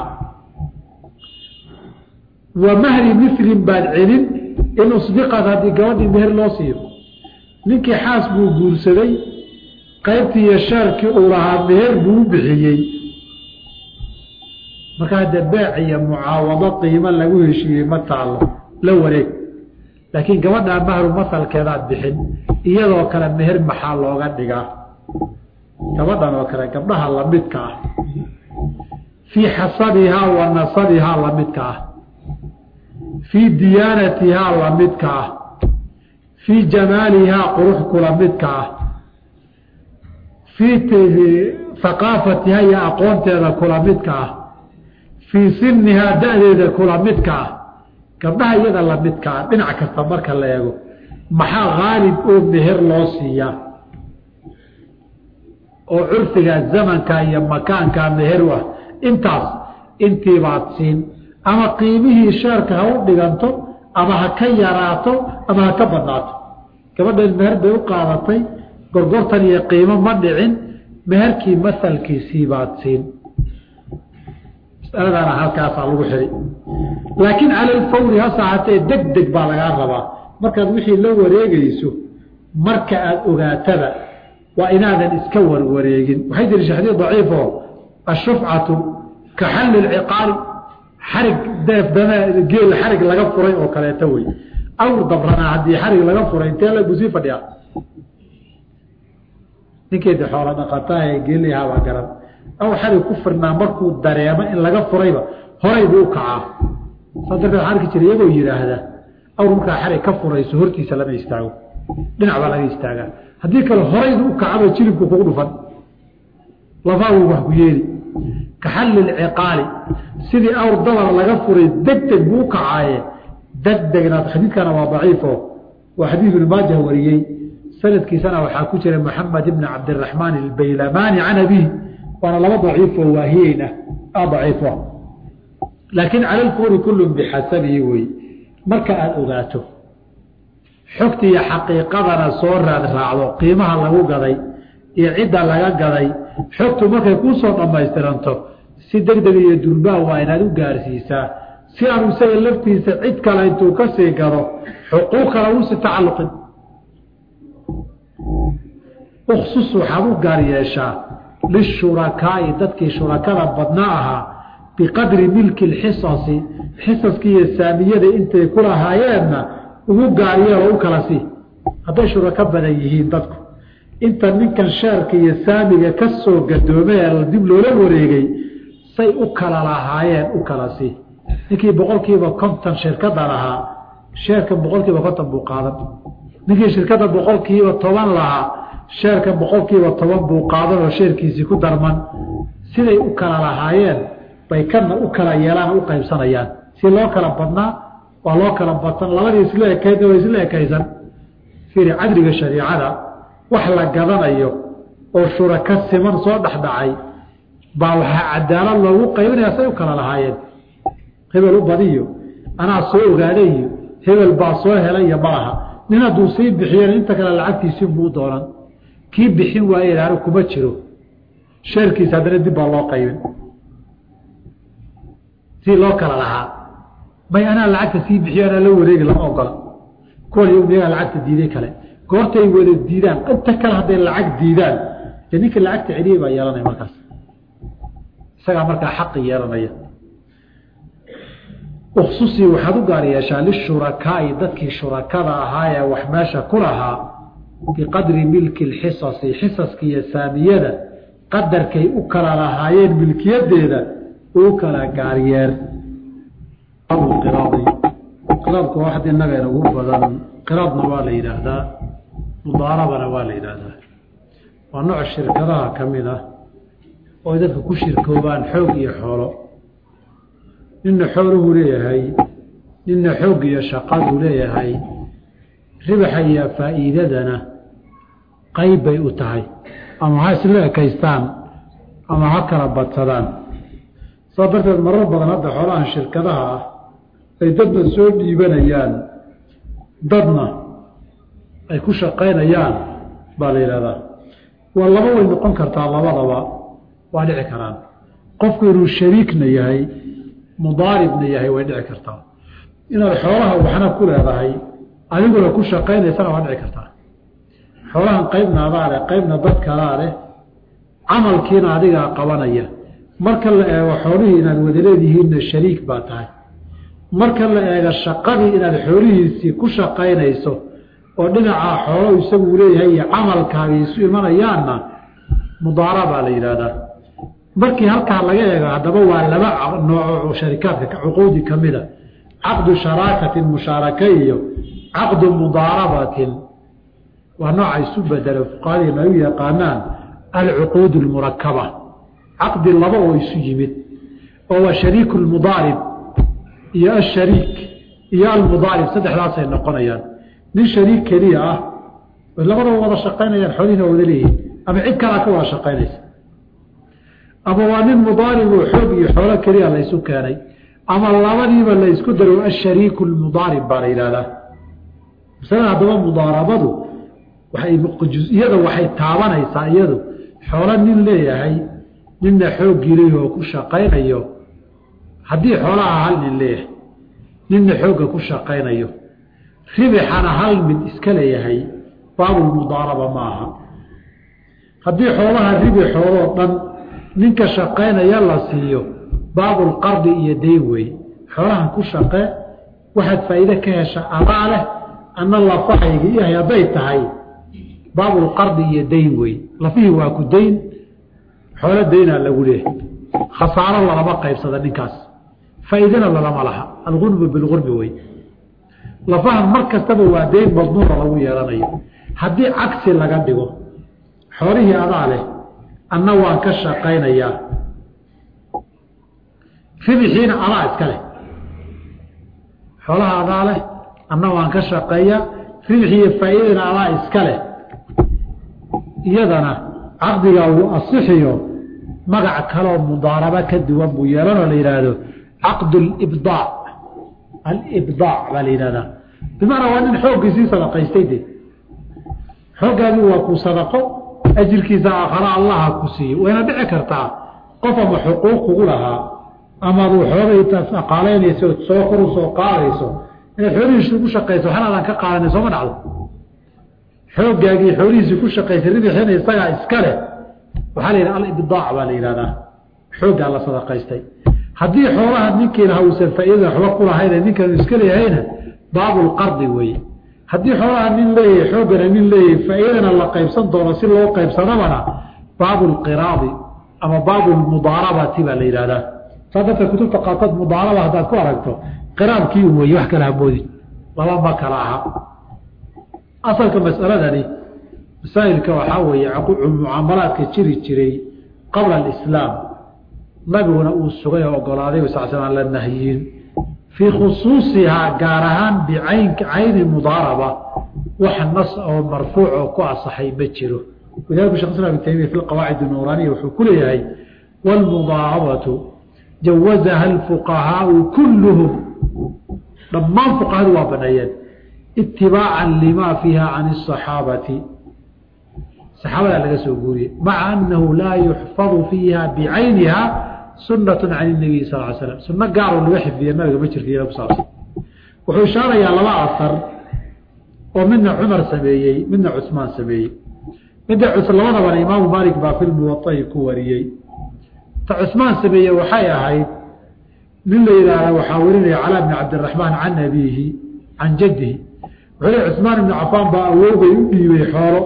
wa mahri milin baad celin in usbiqad haddii gabadhii meher loo siiyo ninkii xaas buu guursaday qaybtii iyo shaarkii uu lahaa meher buu u bixiyey marka hadde beec iyo mucaawado qiimo lagu heshiiyey ma taalo la wareeg laakiin gabadhaa mahru masalkeedaad bixin iyadoo kale meher maxaa looga dhigaa gabadhan oo kale gabdhaha lamidka ah fii xasabihaa wa nasabihaa lamidka ah fii diyaanatihaa lamidka ah fii jamaalihaa qurux kula midka ah fii haqaafatihaa iyo aqoonteeda kula midka ah fii sinihaa da-deeda kula midka ah gabdhaha iyada lamidka ah dhinac kasta marka la eego maxaa haalib oo meher loo siiyaa oo curfiga zamanka iyo makaanka meher u ah intaas intiibaad siin ama qiimihii sheerka ha u dhiganto ama ha ka yaraato ama ha ka badnaato gabadhan meher bay u qaadatay gorgortan iyo qiimo ma dhicin meherkii masalkiisii baad siin masaladaana halkaasaa lagu xiri laakiin cala alfawri hase ahaatee deg deg baa lagaa rabaa markaad wixii la wareegayso marka aada ogaatada waa inaadan iska warwareegin waxay jiri shexdii daciifo ashufcatu ka xalli lciqaali xarig deef dame geel xarig laga furay oo kaleeto wey awr dabranaa haddii xarig laga furay intee la busii fadhiyaa ninkeeda xoola dhaqataa ee geeliyahabaa garan awr xarig ku firnaa markuu dareemo in laga furayba horay buu u kacaa saa darteed waxaa arki jira iyagoo yidhaahda awr markaa xarig ka furayso hortiisa lama istaago dhinac baa laga istaagaa haddii kale horaydu u kacaba jilibku kugu dhufan lafaagu wax ku yeeli ka xalli lciqaali sidii awr dabar laga furay deg deg buu u kacaaye deg degna xadiidkana waa daciifo waa xadiid ibnu maajah wariyey sanadkiisana waxaa ku jira moxamed ibni cabdiraxmaan albaylamaani can abihi waana laba daciifoo waahiyeyna a daciifo laakiin cala lfuri kullun bixasabihi wey marka aada ogaato xogta iyo xaqiiqadana soo raad raacdo qiimaha lagu gaday iyo cidda laga gaday xogtu markay kuu soo dhammaystiranto si deg deg iyo durbaa waa inaad u gaarsiisaa si aanu isaga laftiisa cid kale intuu ka sii gado xuquuq kale uusi tacalluqin uksus waxaad u gaar yeeshaa lishurakaa'i dadkii shurakada badna ahaa biqadri milki lxisasi xisaskii iyo saamiyada intay ku lahaayeenna ugu gaaryeeloo u kala sii hadday shurako badan yihiin dadku inta ninkan sheerka iyo saamiga ka soo gadoomay ee dib loola wareegay say u kala lahaayeen u kala sii ninkii boqol kiiba konton shirkada lahaa sheerkan boqol kiiba konton buu qaadan ninkii shirkada boqol kiiba toban lahaa sheerkan boqol kiiba toban buu qaadan oo sheerkiisii ku darman siday u kala lahaayeen bay kana u kala yeelaan u qaybsanayaan si loo kala badnaa waa loo kala badsan labadii isla ekayd waa isla ekaysan fiiri cadriga shariicada wax la gadanayo oo shuraka siman soo dhexdhacay baa waxaa cadaalad loogu qaybinaya say u kala lahaayeen hebel u badiyo anaa soo ogaaday iyo hebel baa soo helaiyo malaha nin hadduu sii bixiyeen inta kale lacagtiisii buu doonan kii bixin waaye aanu kuma jiro sheerkiisa haddana dib baa loo qaybin si loo kala lahaa may anaa lacagta sii bixiyo anaa la wareegi lama ogola kuwan miyagaa lacagta diiday kale goortay wada diidaan inta kale hadday lacag diidaan dee ninka lacagta celiyey baa yeelanaya markaas isagaa markaa xaqi yeelanaya uksusii waxaad u gaar yeeshaa lishurakaai dadkii shurakada ahaa ee wax meesha ku lahaa biqadri milki lxisasi xisaska iyo saamiyada qadarkay u kala lahaayeen milkiyadeeda u kala gaaryeer qiraadi qiraadku waa waxd innaga inagu badan qiraadna waa la yidhaahdaa mudaarabana waa la yidhaahdaa waa nooc shirkadaha ka mid ah oo ay dadka ku shirkoobaan xoog iyo xoolo ninna xooluhu leeyahay ninna xoog iyo shaqaduu leeyahay ribaxa iyo faa'iidadana qayb bay u tahay ama ha isla ekaystaan ama ha kala badsadaan saa darteed marar badan hadda xoolahan shirkadaha ah ay dadna soo dhiibanayaan dadna ay ku shaqaynayaan baa la yidhahdaa waa laba way noqon kartaa labadaba waa dhici karaan qofku inuu shariikna yahay mudaaribna yahay way dhici kartaa inaad xoolaha waxna ku leedahay adiguna ku shaqaynaysana waa dhici kartaa xoolahan qaybna adaa leh qaybna dad kalaa leh camalkiina adigaa qabanaya marka la eego xoolihii inaad wada leedihiinna shariik baa tahay marka la eego shaqadii inaad xoolihiisii ku shaqaynayso oo dhinacaa xoolo isagu leeyahay iyo camalkaagii isu imanayaanna mudaara baa la yidhaahdaa markii halkaa laga eego haddaba waa laba nooco sharikaadka cuquudi ka mida caqdu sharaakatin mushaaraka iyo caqdu mudaarabatin waa nooca isu bedelo fuqahadiina ay u yaqaanaan alcuquud almurakaba caqdi laba oo isu yimid oo waa shariiku lmudaarib iyo ashariik iyo almudaarib saddexdaasay noqonayaan nin shariik keliya ah way labadaba wada shaqaynayaan xoolihina wada leeyihin ama cid kalaa ka wada shaqaynaysa ama waa nin mudaarib oo xoog iyo xoolo keliya laysu keenay ama labadiiba laysku daro ashariiku lmudaarib baa la yidhahdaa masalada haddaba mudaarabadu waxay iyada waxay taabanaysaa iyadu xoolo nin leeyahay ninna xooggii leeyahi oo ku shaqaynayo haddii xoolaha hal nin leeyahay ninna xoogga ku shaqaynayo ribixana hal mid iska leeyahay baabulmudaaraba ma aha haddii xoolaha ribixoodoo dhan ninka shaqaynaya la siiyo baabulqardi iyo dayn wey xoolahan ku shaqe waxaad faa'iide ka hesha adaa leh anna lafahayga iyahay hadday tahay baabulqardi iyo dayn wey lafihii waa ku dayn xoolo daynaa lagu leeyahay khasaaro lalama qaybsada ninkaas faa'iidana lalama laha algurbu bilgurbi wey lafahan mar kastaba waa dayn madmuura lagu yeelanayo haddii cagsi laga dhigo xoolihii adaa leh anna waan ka shaqaynayaa ribixiina adaa iska leh xoolaha adaa leh anna waan ka shaqeeyaa ribixiiyo faa'iidana adaa iska leh iyadana caqdigaa wuu asixiyo magac kaloo mudaaraba ka duwan buu yeelanoo la yidhaahdo caqdu libdaac alibdaac baa la yidhahdaa bimacnaa waa nin xooggiisii sadaqaystay de xooggaadii waa ku sadaqo ajirkiisa aakhara allaha ku siiyo wayna dhici kartaa qof ama xuquuq kugu lahaa amaad xoogay aqaalaynayso soo koru soo qaadayso inaad xoolihiisi ku shaqayso waxna aadan ka qaadanay sooma dhacdo xooggaagii xoolihiisii ku shaqaysay ribixiina isagaa iska leh waxaa la yidhaha alibdaac baa la yidhahdaa xooggaa la sadaqaystay haddii xoolaha ninkii lahaa uusan faa'iidada waxba ku lahayne ninkan iska leeyahayna baabulqardi weeye haddii xoolaha nin leeyahay xooggana nin leeyahay faa'iidana la qaybsan doono si loo qaybsadabana baabulqiraadi ama baabulmudaarabati baa la yidhahdaa saa darteed kutubta qaarkood mudaaraba haddaad ku aragto qiraabkii u weeye wax kala hamoodin laba ma kala aha asalka mas'aladani masaa'ilka waxaa weeye mucaamalaadka jiri jiray qabla alislaam nabiguna uu sugay oo ogolaaday sal sl aan la nahyin fii khusuusihaa gaar ahaan bicayn cayni mudaaraba wax nas oo marfuuc oo ku asaxay ma jiro walidalika shekh islam ibn taymiya fi lqawaacid nuuraaniya wuxuu ku leeyahay waalmudaarabatu jawazaha alfuqahaau kulluhum dhammaan fuqahadu waa baneeyeen itibaacan lima fiiha can asaxaabati saxaabadaa laga soo guuriyey maca anahu laa yuxfadu fiiha bicayniha sunatu can nabiy sal l slam sunno gaaroo laga xifdiya nabiga ma jirta iyada kusaabsan wuxuu ishaarayaa laba asar oo midna cumar sameeyey midna cusmaan sameeyey midda labadabana imaamu maalik baa fi lmuwaai ku wariyey ta cusmaan sameeye waxay ahayd nin la yidhaahda waxaa warinaya calaa bni cabdiraxmaan can abiihi can jaddihi wuxuu le cusmaan ibnu cafaan baa awoogay u dhiibay xoolo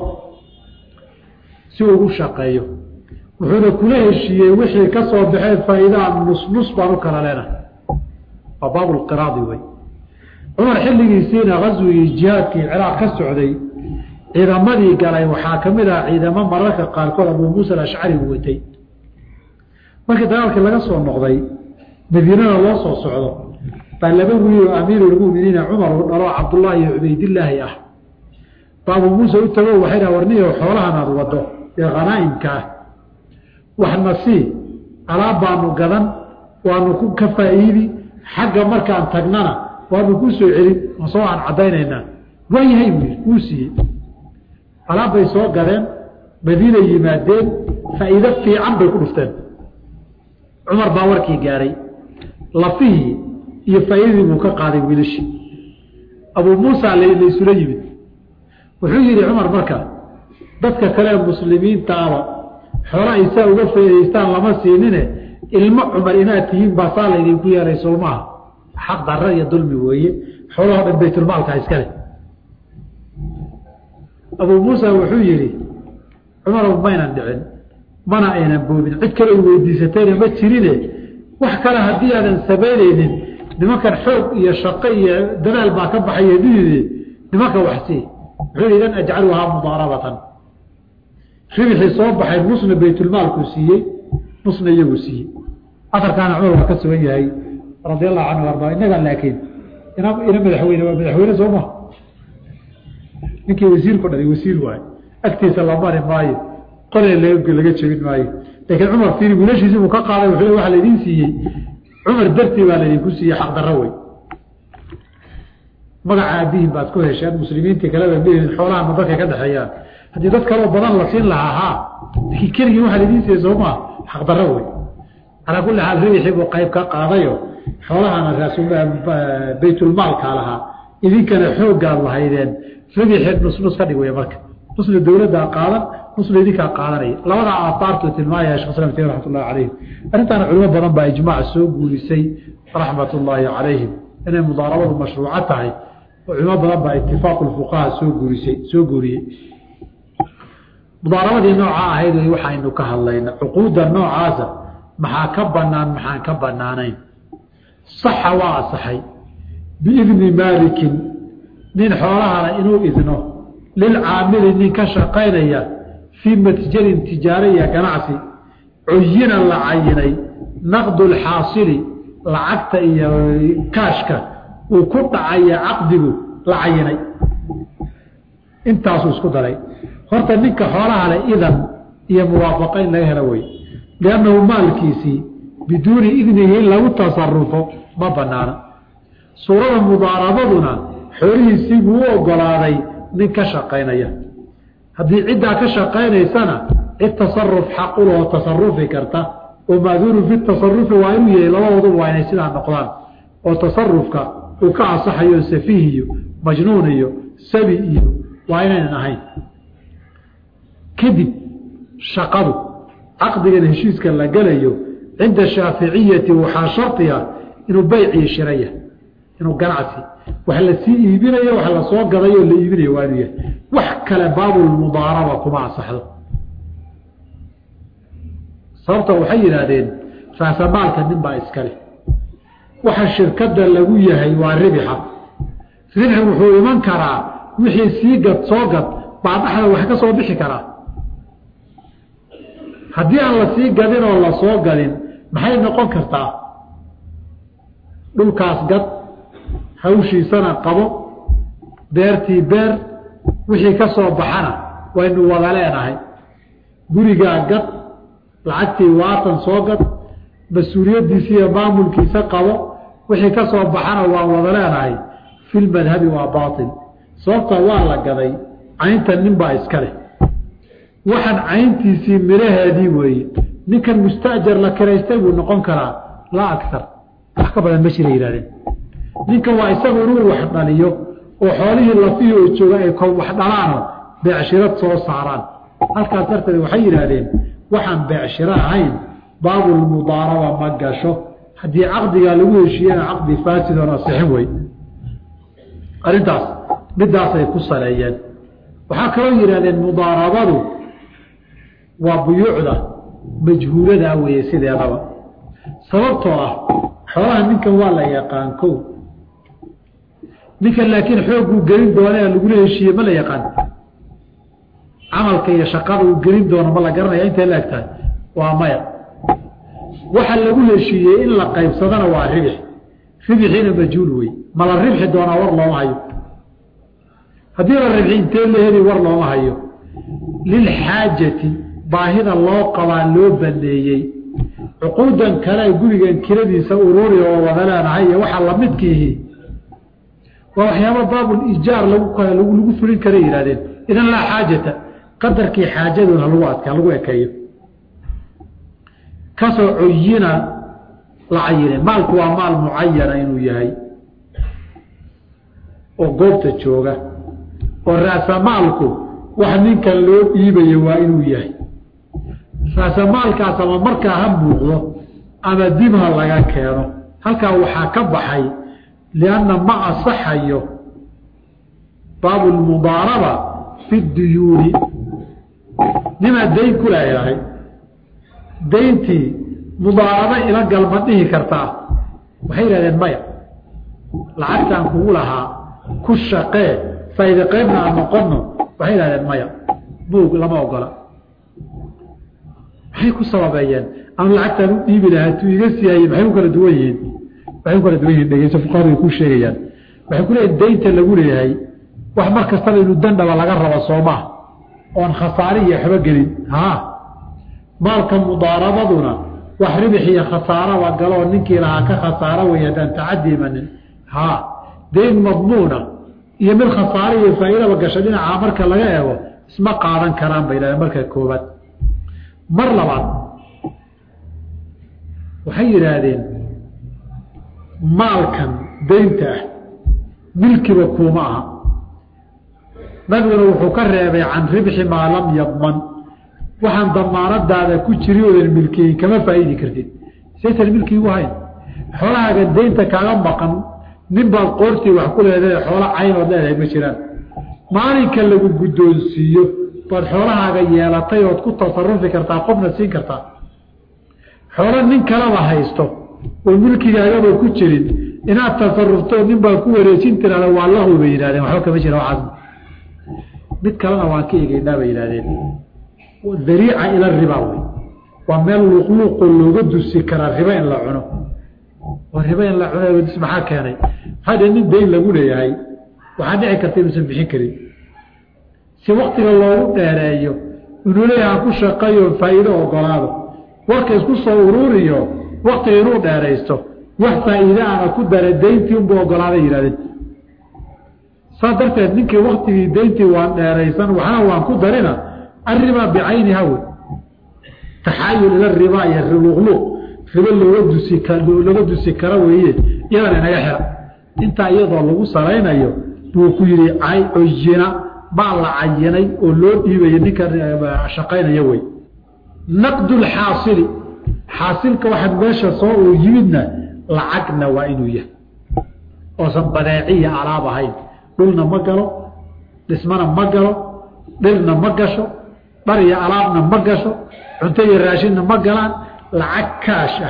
si uu u shaqeeyo wuxuuna kula heshiiyey wixii ka soo baxee faa'iidaa nus nus baan u kala leenahay waa baabulqiraadi wey cumar xilligiisiina gaswigii jihaadkii ciraaq ka socday ciidamadii galay waxaa ka mid ah ciidamo mararka qaarkood abuu muusa alashcari u watay markii dagaalkii laga soo noqday madiinada loo soo socdo baa laba wiil oo amiirulmuminiina cumar uu dhalo cabdullaahi iyo cubaydillaahi ah ba abuu muuse u tago waxay dhaha warniyo xoolahan aada wado ee khanaa'imka ah waxna sii alaab baanu gadan waanu ku ka faa'iidi xagga markaan tagnana waanu ku soo celin soo aan caddaynaynaa waayahay buu yidhi wuu siiyey alaab bay soo gadeen madiinay yimaadeen faa'iido fiican bay ku dhufteen cumar baa warkii gaaray lafihii iyo faa'iidadii buu ka qaaday wiilashii abuu muusa laysula yimid wuxuu yidhi cumar marka dadka kale muslimiinta aba xoola ay saa uga faa'idaystaan lama siinine ilmo cumar inaad tihiin baa saa laydinku yeelay soo maaha xaq darra iyo dulmi weeye xoolahoo dhan baytulmaalka iskale abuu muusa wuxuu yidhi cumarow maynan dhicin mana aynan boobin cid kale ay weydiisatayna ma jirine wax kale haddii aadan samaynaynin nimankan xoog iyo shaqo iyo dadaal baa ka baxaya didide nimanka waxsii wuxuu yidhi idan ajcaluhaa mudaarabatan ribixii soo baxay nusna baytulmaalkuu siiyey nusna iyagu siiyey aarkaana cumar waa ka sugan yahay radi allahu canhu arda innaga laakiin ina ina madaxweyne waa madaxweyne soo maha ninkii wasiirku dhalay wasiir waayo agtiisa la mari maayo qole laga jebin maayo laakiin cumar fiiri wiilashiisii buu ka qaaday wuxuu waxa laydin siiyey cumar dartii baa laydinku siiyey xaqdarro wey magaca aabihin baad ku hesheen muslimiintii kaleba mihid xoolahana dadka ka dhexeeyaan haddii dad kaloo badan la siin lahaa haa laakiin keligii waxaa laydin siiyey soo maa xaqdarro wey calaa kulli xaal ribixii buu qayb ka qaadayo xoolahana baytulmaalka lahaa idinkana xooggaad lahaydeen ribixii nusnus ka dhig wey marka nusna dowladdaa qaadan nusna idinkaa qaadanaya labadaa aahaartuu tilmaamaya shekh islam taymi raxmat ullahi calayhim arrintaana culimo badan baa ijmaac soo guurisay raxmat ullaahi calayhim inay mudaarabadu mashruuco tahay oo culimo badan baa itifaaqu lfuqaha soo guurisay soo guuriyey mudaarabadii noocaa ahayd wey waxaynu ka hadlayna cuquudda noocaasa maxaa ka banaan maxaan ka banaanayn saxa waa asaxay biidni maalikin nin xoolahana inuu idno lilcaamili nin ka shaqaynaya fii matjarin tijaariya ganacsi cuyina la cayinay naqdu lxaasili lacagta iyo kaashka uu ku dhacaya caqdigu la cayinay intaasuu isku daray horta ninka xoolaha leh idan iyo muwaafaqo in laga helo wey liannahu maalkiisii biduuni idnihi in lagu tasarufo ma banaana suurada mudaarabaduna xoolihiisii buu u ogolaaday nin ka shaqaynaya haddii ciddaa ka shaqaynaysana cid tasaruf xaquloo tasarufi karta oo maaduunu fi tasarufi waa inuu yahay labadooduba waa inay sidaa noqdaan oo tasarufka uu ka ansaxayo safiih iyo majnuun iyo sabi iyo waa inaynan ahayn kadib shaqadu caqdigan heshiiska la gelayo cinda shaaficiyati waxaa shardiga inuu baycii shiraya inuu ganacsi wax la sii iibinayo wax la soo gadayo la iibinayo waa inuu yahay wax kale baabulmudaaraba kuma ansaxdo sababta waxay yidhaahdeen raasamaalka nin baa iskale waxa shirkada lagu yahay waa ribixa ribxi wuxuu iman karaa wixii sii gad soo gad baa dhaxda wax ka soo bixi karaa haddii aan la sii gadin oo la soo gadin maxay noqon kartaa dhulkaas gad hawshiisana qabo beertii beer wixii ka soo baxana waynu wada leenahay gurigaa gad lacagtii waatan soo gad mas-uuliyaddiisa iyo maamulkiisa qabo wixii ka soo baxana waan wada leenahay filmadhabi waa baatil sababta waa la gaday caynta nin baa iska leh waxaan cayntiisii miraheedii weeye ninkan mustaajar la kiraystay buu noqon karaa laa agar wax ka badan ma jira yihahdeen ninkan waa isagu inuu wax dhaliyo oo xoolihii lafihii oo jooga ay wax dhalaano beecshirad soo saaraan halkaas darteed waxay yidhaahdeen waxaan beecshiro ahayn baabulmudaaraba ma gasho haddii caqdigaa lagu heshiiyena caqdi faasidoon asixin wey arrintaas midaasay ku saleeyeen waxaa kaloo yidhahdeen mudaarabadu waa buyuucda majhuuladaa weeye sideedaba sababtoo ah xoolaha ninkan waa la yaqaan ko ninkan laakiin xoogguu gelin doona ee lagula heshiiye ma la yaqaan camalka iyo shaqada uu gelin doono ma la garanaya intay la eg tahay waa maya waxa lagu heshiiyey in la qaybsadana waa ribix ribixiina majhuul wey ma la ribxi doonaa war looma hayo haddii la ribxi intee la heli war looma hayo lilxaajati baahida loo qabaa loo baneeyey cuquudan kale gurigan kiradiisa ururi oo wada leenahay iyo waxaa lamidkiihi waa waxyaaba baabul ijaar lagu lagu fulin kara yihahdeen idan laa xaajata qadarkii xaajadood halagu adka lagu ekeeyo kasoo coyina la cayine maalku waa maal mucayana inuu yahay oo goobta jooga oo raasamaalku wax ninkan loo dhiibayo waa inuu yahay raasamaalkaas ama markaa ha muuqdo ama dib ha laga keeno halkaa waxaa ka baxay lianna ma asaxayo baabu lmudaaraba fi duyuuni nimaad dayn ku leeyahay dayntii mudaaraba ila galma dhihi kartaa waxay yidhahdeen maya lacagtaan kugu lahaa ku shaqee faa'iide qaybna aan noqono waxay yidhahdeen maya buug lama ogola maxay ku sababeeyeen ama lacagtaan u dhiibi lahaa tuu iga siiyaaye maxay ku kala duwan yihiin waxay ku kala duwan yihin dhegeyso fuqahaday ku sheegayaan waxay ku leeyihin daynta lagu leeyahay wax mar kastaba inuu dandhaba laga rabo soomaa oon khasaare iyo waxba gelin haa maalka mudaarabaduna wax ribix iyo khasaaraba galoo ninkii lahaa ka khasaaro wey haddaan tacadi imanin haa dayn madmuuna iyo mid khasaare iyo faa'iidaba gasha dhinacaa marka laga eego isma qaadan karaan bay yidhahdeen marka koobaad mar labaad waxay yidhaahdeen maalkan daynta ah milkiba kuuma aha nabiguna wuxuu ka reebay can ribxi maa lam yadman waxaan damaanadaada ku jiri oodan milkiyin kama faa'iidi kartid saysan milkiigu hayn xoolahaaga daynta kaaga maqan nin baad qoortii wax ku leedahay xoolo caynood leedahay ma jiraan maalinka lagu guddoonsiiyo baad xoolahaaga yeelatay ood ku tasarufi kartaa qofna siin kartaa xoolo nin kalaba haysto oo milkigaagaba ku jirin inaad tasarufto nin baa ku wareejin tiraada waa lahu bay yidhahdeen waxba kama jira waxaas mid kalena waan ka egeynaa bay yidhahdeen dariica ila ribaa wey waa meel luuqluuqoo looga dusi karaa riba in la cuno oo riba in la cuno maxaa keenay maxaa dhe nin dayn lagu leeyahay waxaa dhici karta inuusan bixin karin si waktiga loogu dheereeyo inuu leeyaha ku shaqeeyo faa'iido ogolaado warka isku soo uruuriyo waktiga inuu dheeraysto wax faa'iide ana ku dara dayntii unbu ogolaaday yihahdeen saas darteed ninkii waktigii dayntii waan dheeraysan waxna waan ku darina arriba bicayniha wey taxaayul ila ribaa iyo luqluuq ribo looga dusi looga dusi kara weeye iyadana inaga xira intaa iyadoo lagu salaynayo buu ku yihi cay oyina baa la cayinay oo loo dhiibaya ninka shaqaynaya wey naqdulxaasili xaasilka waxaa meesha soo uu yimidna lacagna waa inuu yahay oosan badeeciya alaab ahayn dhulna ma galo dhismana ma galo dhirna ma gasho dhar iyo alaabna ma gasho cunto iyo raashinna ma galaan lacag kaash ah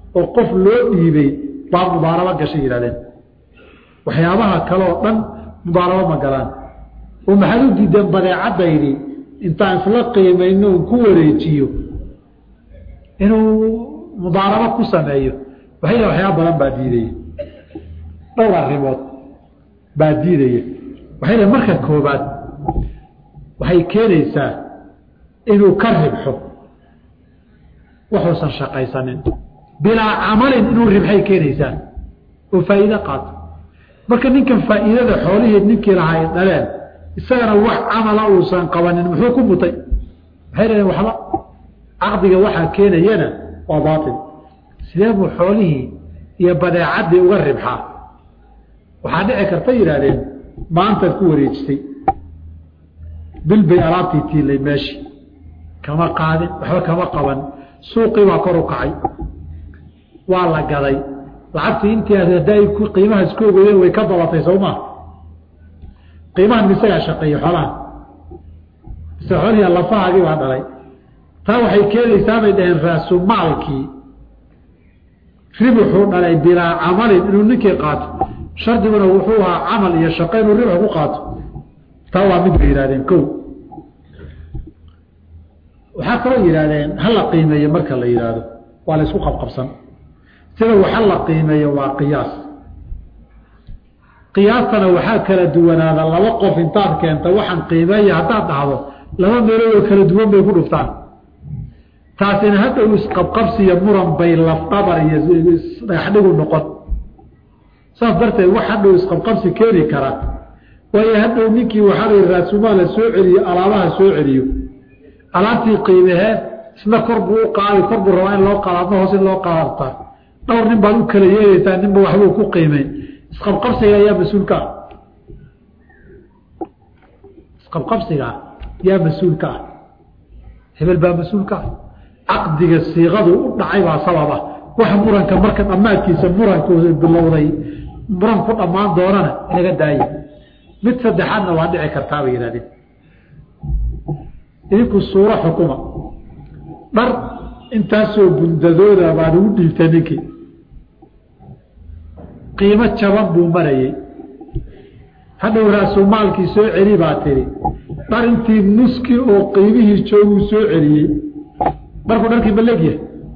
oo qof loo dhiibay baa mudaarabo gashay yihahdeen waxyaabaha kale oo dhan mudaarabo ma galaan oo maxaad u diideen badeecadaydi intaan isla qiimayno un ku wareejiyo inuu mudaarabo ku sameeyo waxay waxyaaba badan baa diidaya dhowr arrimood baa diidaya waxay leeyn marka koobaad waxay keenaysaa inuu ka ribxo waxuusan shaqaysanin bilaa camalin inuu ribxay keenaysaa oo faa'iide qaato marka ninkan faa'iidada xoolihii ninkii lahaa ay dhaleen isagana wax camala uusan qabanin muxuu ku mutay waxay leeyiin waxba caqdiga waxaa keenayana waa baatil sidee buu xoolihii iyo badeecaddii uga ribxaa waxaa dhici karta yidhaahdeen maantaad ku wareejisay bil bay alaabtii tiilay meeshii kama qaadin waxba kama qaban suuqii baa kor u kacay waa la gaday lacagtii intii aad hadday qiimaha isku ogoyeen way ka dabatay soo maa qiimahan misagaa shaqeeyey xoolaha mise xoolihii lafahaagii baa dhalay taa waxay keenaysaa bay dhaheen raasumaalkii ribuxuu dhalay bilaa camalin inuu ninkii qaato shardiguna wuxuu ahaa camal iyo shaqo inuu ribx ku qaato taa waa mid bay yidhahdeen ko waxaa kaloo yidhahdeen hala qiimeeyo marka la yidhaahdo waa la isku qabqabsan sida waxa la qiimeeyo waa qiyaas qiyaastana waxaa kala duwanaada laba qof intaad keenta waxaan qiimeeya haddaad dhahdo laba meeloodoo kala duwan bay ku dhuftaan taasina hadhow isqabqabsiyo muran bay lafdhabar iyo dhagaxdhigu noqon saas darteed wax hadhow isqabqabsi keeni kara waayo hadhow ninkii waxaa la raasumaala soo celiyo alaabaha soo celiyo alaabtii qiimehee isna kor buu u qaadi kor buu rabaa in loo qaado adna hoos in loo qaadata dhowr nin baad u kala yeelaysaa ninba waxbuu ku qiimeyn isqabqabsiga ayaa mas-uulka ah isqabqabsiga yaa mas-uulka ah hebel baa mas-uulka ah caqdiga siiqadu u dhacay baa sababa wax muranka marka dhammaadkiisa murankuusa bilowday muran ku dhammaan doonana inaga daaye mid saddexaadna waa dhici kartaa bay yihahdeen idinku suuro xukuma dhar intaasoo bundadooda baan ugu dhiibtay ninkii qiimo jaban buu marayey hadhow raasumaalkii soo celi baa tiri dhar intii nuski oo qiimihii jooguu soo celiyey dharku dharkii ma leegyahay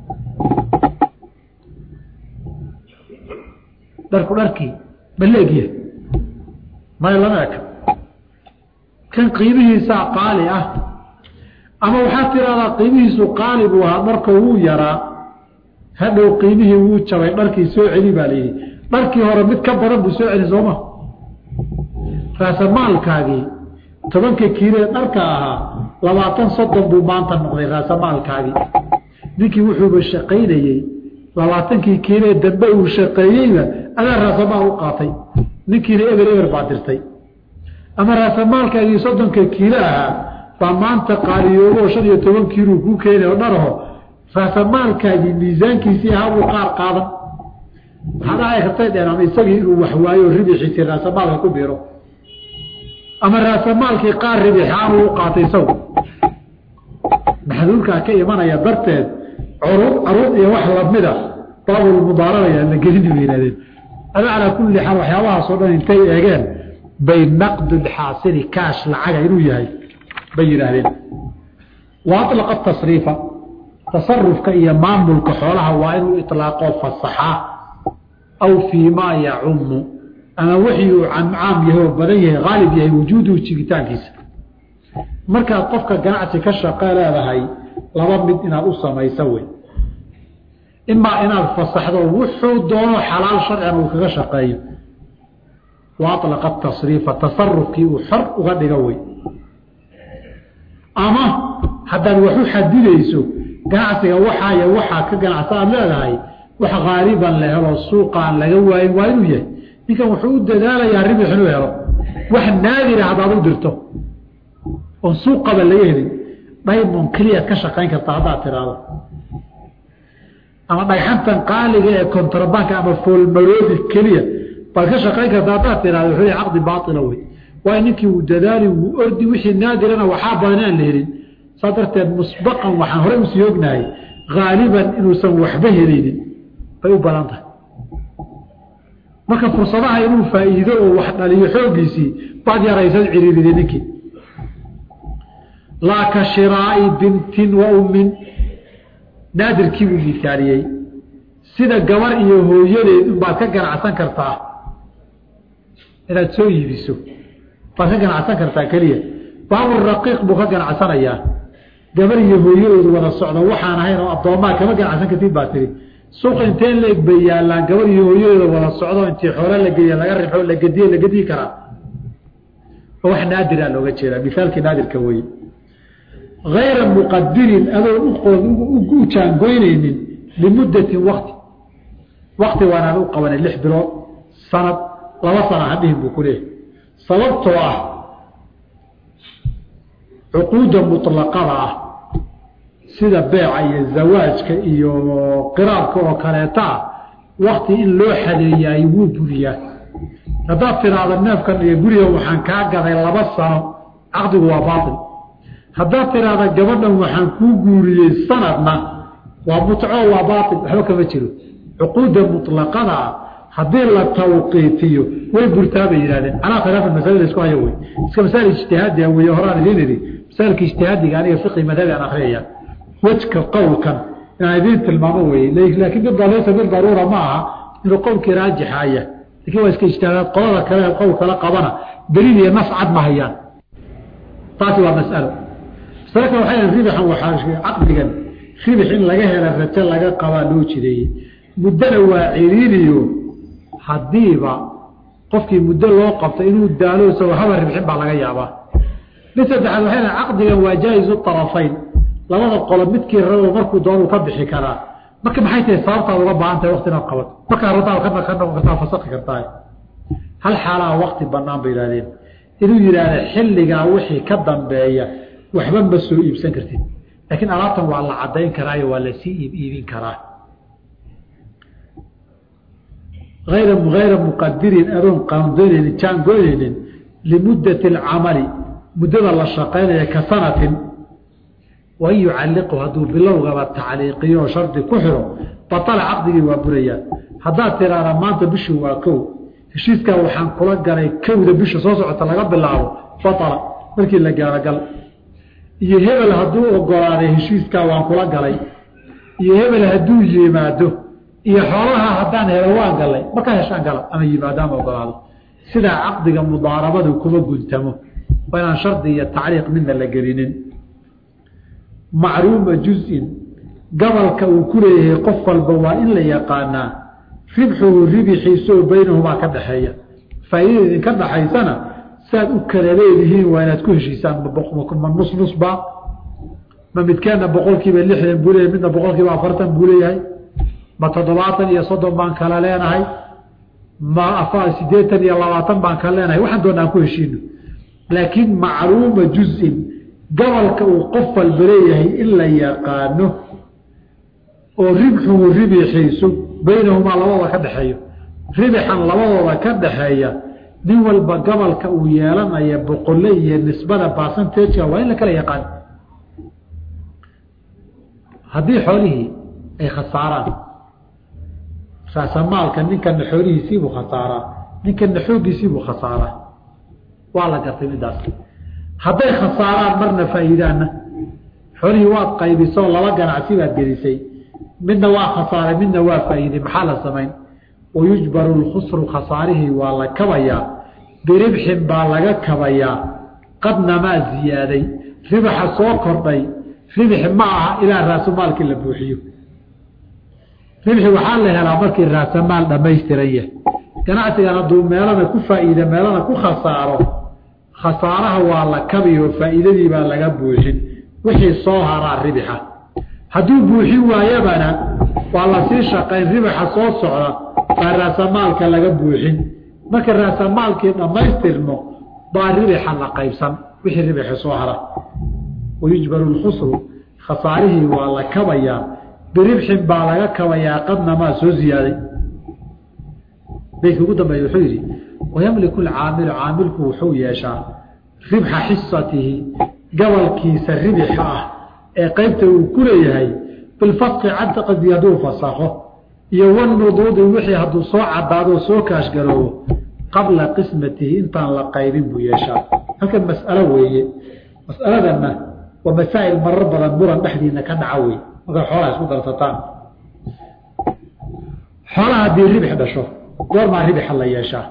dharku dharkii ma leegyahay maya lama eka kan qiimihiisaa qaali ah ama waxaad tiraahdaa qiimihiisu qaali buu ahaa dharka wuu yaraa hadhow qiimihii wuu jabay dharkii soo celi baa layidhi dharkii hore mid ka badan buu soo celi sooma raasamaalkaagii tobanka kiilee dharka ahaa labaatan soddon buu maanta noqday raasamaalkaagii ninkii wuxuuba shaqaynayey labaatankii kiilee dambe uu shaqeeyeyba adaa raasamaal u qaatay ninkiina eber eber baa dirtay ama raasamaalkaagii soddonka kiilo ahaa baa maanta qaaliyoobo shan iyo toban kiiluu kuu keenay oo dharaho raasamaalkaagii miisaankiisii ahaa buu qaar qaadan waxaa dhacay kartay dheen ama isagii inuu waxwaayo ribixiisii raasamaalka ku biro ama raasamaalkii qaar ribixaanuu u qaatay isagu maxduulkaa ka imanaya darteed curuud caruud iyo wax lamida baabulmudaarabaya la gelini bay yihahdeen ada calaa kulli xaal waxyaabahaasoo dhan intay eegeen bay naqdulxaasili kaash lacaga inuu yahay bay yidhaahdeen wa alaqa tasriifa tasarufka iyo maamulka xoolaha waa inuu ilaaqoo fasaxaa aw fii maa yacumu ama wixii uu caam yahay oo badan yahay haalib yahay wujuuduhu jigitaankiisa markaad qofka ganacsi ka shaqe leedahay laba mid inaad u samayso wey imaa inaad fasaxdo wuxuu doono xalaal sharcigan uu kaga shaqeeyo wa alaqa tasriifa tasarufkii uu xor uga dhigo wey ama haddaad wax u xadidayso ganacsiga waxaaya waxaa ka ganacsa aad leedahay wax haaliban la helo suuqaan laga waayin waa inuu yahay ninkan wuxuu u dadaalayaa ribix inuu helo wax naadira haddaad u dirto oon suuqaba laga helin dhaymon keliyaad ka shaqayn kartaa haddaad tiraahdo ama dhagxantan qaaliga ee kontrabanka ama foolmaroodi keliya baad ka shaqayn kartaa haddaad tiraahdo wuxuu yahay caqdi baatila wey waayo ninkii wuu dadaali wuu ordi wixii naadirana waxaa badan aan la helin saa darteed musbaqan waxaan horey usii ognahay haaliban inuusan waxba helaynin bay u badan tahay marka fursadaha inuu faa'iido oo wax dhaliyo xooggiisii baad yaraysad ciriiriday ninkii laa ka shiraa'i bintin wa ummin naadirkii buu misaaliyey sida gabar iyo hooyadeed unbaad ka ganacsan kartaa inaad soo iibiso baad ka ganacsan kartaa keliya baabur raqiiq buu ka ganacsanayaa gabar iyo hooyadoodu wada socda waxaan ahayn oo addoomaa kama ganacsan kartid baa tiri suuqa inteen leeg bay yaallaan gabar iyo hooyadooda wada socdo intii xoole la geeya laga rixo la gediye la gediyi karaa oo wax naadira looga jeedaa misaalkii naadirka weye hayra muqadirin adoon u jaangoynaynin limuddatin wakti wakti waanaan u qabanay lix bilood sanad laba sana hadhihin buu ku leeyahay sababtoo ah cuquudda muطlaqada ah sida beeca iyo zawaajka iyo qiraabka oo kaleeta ah wakti in loo xadeeyaay wuu buriyaa haddaad tiraahdo neefkan iyo guriga waxaan kaa gaday laba sano caqdigu waa baail haddaad tiraahda gabadhan waxaan kuu guuriyey sanadna waa mutco waa baail waxba kama jiro cuquudda muطlaqada ah haddii la tawqiitiyo way burtaa bay yidhahdeen calaa khilaafa masalada isku hayo wey iska masail ijtihaadiga wey horaan idiin idhi masaailka ijtihaadiga aniga fiqi madhabi aan akriyaya wejka qowlkan inaan idiin tilmaamo weye laakiin mid laysa mid daruura ma aha inuu qowlkii raajixaya lakin waa iska ijtihaadaad qolada kale qowl kala qabana daliil iyo nas cad ma hayaan taasi waa masalo masale kale waxay ribixan waxaa caqdigan ribix in laga hela rajo laga qabaa loo jideeyey muddana waa ciriiriyo haddiiba qofkii muddo loo qabto inuu daalo isagoo haba ribxin baa laga yaabaa mid saddexaad waxay lehay caqdigan waa jaa-izu طarafayn labada qolo midkii rabo markuu doonuu ka bixi karaa marka maxay tahay sababtaad uga baahan tahay wakti inaad qabato markaa rabtaa ka noqon kartaa fasaqi kartaa hal xaalaa wakti banaan bay yihahdeen inuu yidhaahda xilligaa wixii ka dambeeya waxba ma soo iibsan kartid laakiin alaabtan waa la cadayn karaayo waa lasii iib iibin karaa ayra hayra muqadirin adoon qaandoynaynin jaangoynaynin limuddati alcamali muddada la shaqaynaya ka sanatin wain yucalliqu hadduu bilowgaba tacliiqiyo oo shardi ku xiro batala caqdigii waa burayaa haddaad tiraahda maanta bishii waa kow heshiiskaa waxaan kula galay kowda bisha soo socota laga bilaabo batala markii la gaalogal iyo hebel hadduu ogolaaday heshiiskaa waan kula galay iyo hebel hadduu yimaado iyo xoolaha haddaan helo waan galay markaa heshaan gala ama yimaado ama ogolaado sidaa caqdiga mudaarabadu kuma guntamo waa inaan shardi iyo tacliiq midna la gelinin macruuma juzin gabalka uu ku leeyahay qof walba waa in la yaqaanaa ribxuhu ribixiisoo baynahumaa ka dhaxeeya faa'iidada idinka dhaxaysana saad u kala leedihiin waa inaad ku heshiisaan ma nus nusba ma midkeenna boqolkiiba lixdan buu leeyahay midna boqolkiiba afartan buu leeyahay ma toddobaatan iyo soddon baan kala leenahay ma sideetan iyo labaatan baan kala leenahay waxaan doona aan ku heshiino laakiin macluuma juzin gabalka uu qof walba leeyahay in la yaqaano oo ribxuhu ribixiisu baynahumaa labadooda ka dhexeeyo ribixan labadooda ka dhaxeeya nin walba gabalka uu yeelanaya boqole iyo nisbada basantajka waa in la kala yaqaan haddii xoolihii ay khasaaraan raasamaalka ninkana xoolihiisiibuu khasaaraa ninkana xooggiisiibuu khasaaraa waa la gartay midaas hadday khasaaraan marna faa'iidaanna xoolihii waad qaybisoo laba ganacsi baad gelisay midna waa khasaaray midna waa faa'iiday maxaa la samayn wayujbaru lkhusru khasaarihii waa la kabayaa biribxin baa laga kabayaa qadnamaa ziyaaday ribaxa soo kordhay ribix ma aha ilaa raasumaalkii la buuxiyo ribxi waxaa la helaa markii raasamaal dhammaystiran yahay ganacsigan hadduu meelana ku faa'iida meelana ku khasaaro khasaaraha waa la kabiyo faa'iidadii baa laga buuxin wixii soo haraa ribixa hadduu buuxin waayabana waa lasii shaqayn ribaxa soo socda baa raasamaalka laga buuxin marka raasamaalkii dhammaystirmo baa ribixa la qaybsan wixii ribixi soo hara wayujbaru lkhusru khasaarihii waa la kabayaa biribxin baa laga kabayaa qadnamaa soo ziyaaday beydka ugu dambeeya wuxuu yidhi wayamliku alcaamilu caamilku wuxuu yeeshaa ribxa xisatihi gabalkiisa ribixa ah ee qeybta uu ku leeyahay bilfasqi cadqadi hadduu fasakho iyo wanuduudi wixii hadduu soo cadaado soo kaashgaroobo qabla qismatihi intaan la qaybin buu yeeshaa halkan mas'alo weeye mas'aladanna waa masaa'il marar badan muran dhexdiina ka dhaca wey markaad xoolaha isku darsataan xoolaha haddii ribix dhasho goormaa ribixa la yeeshaa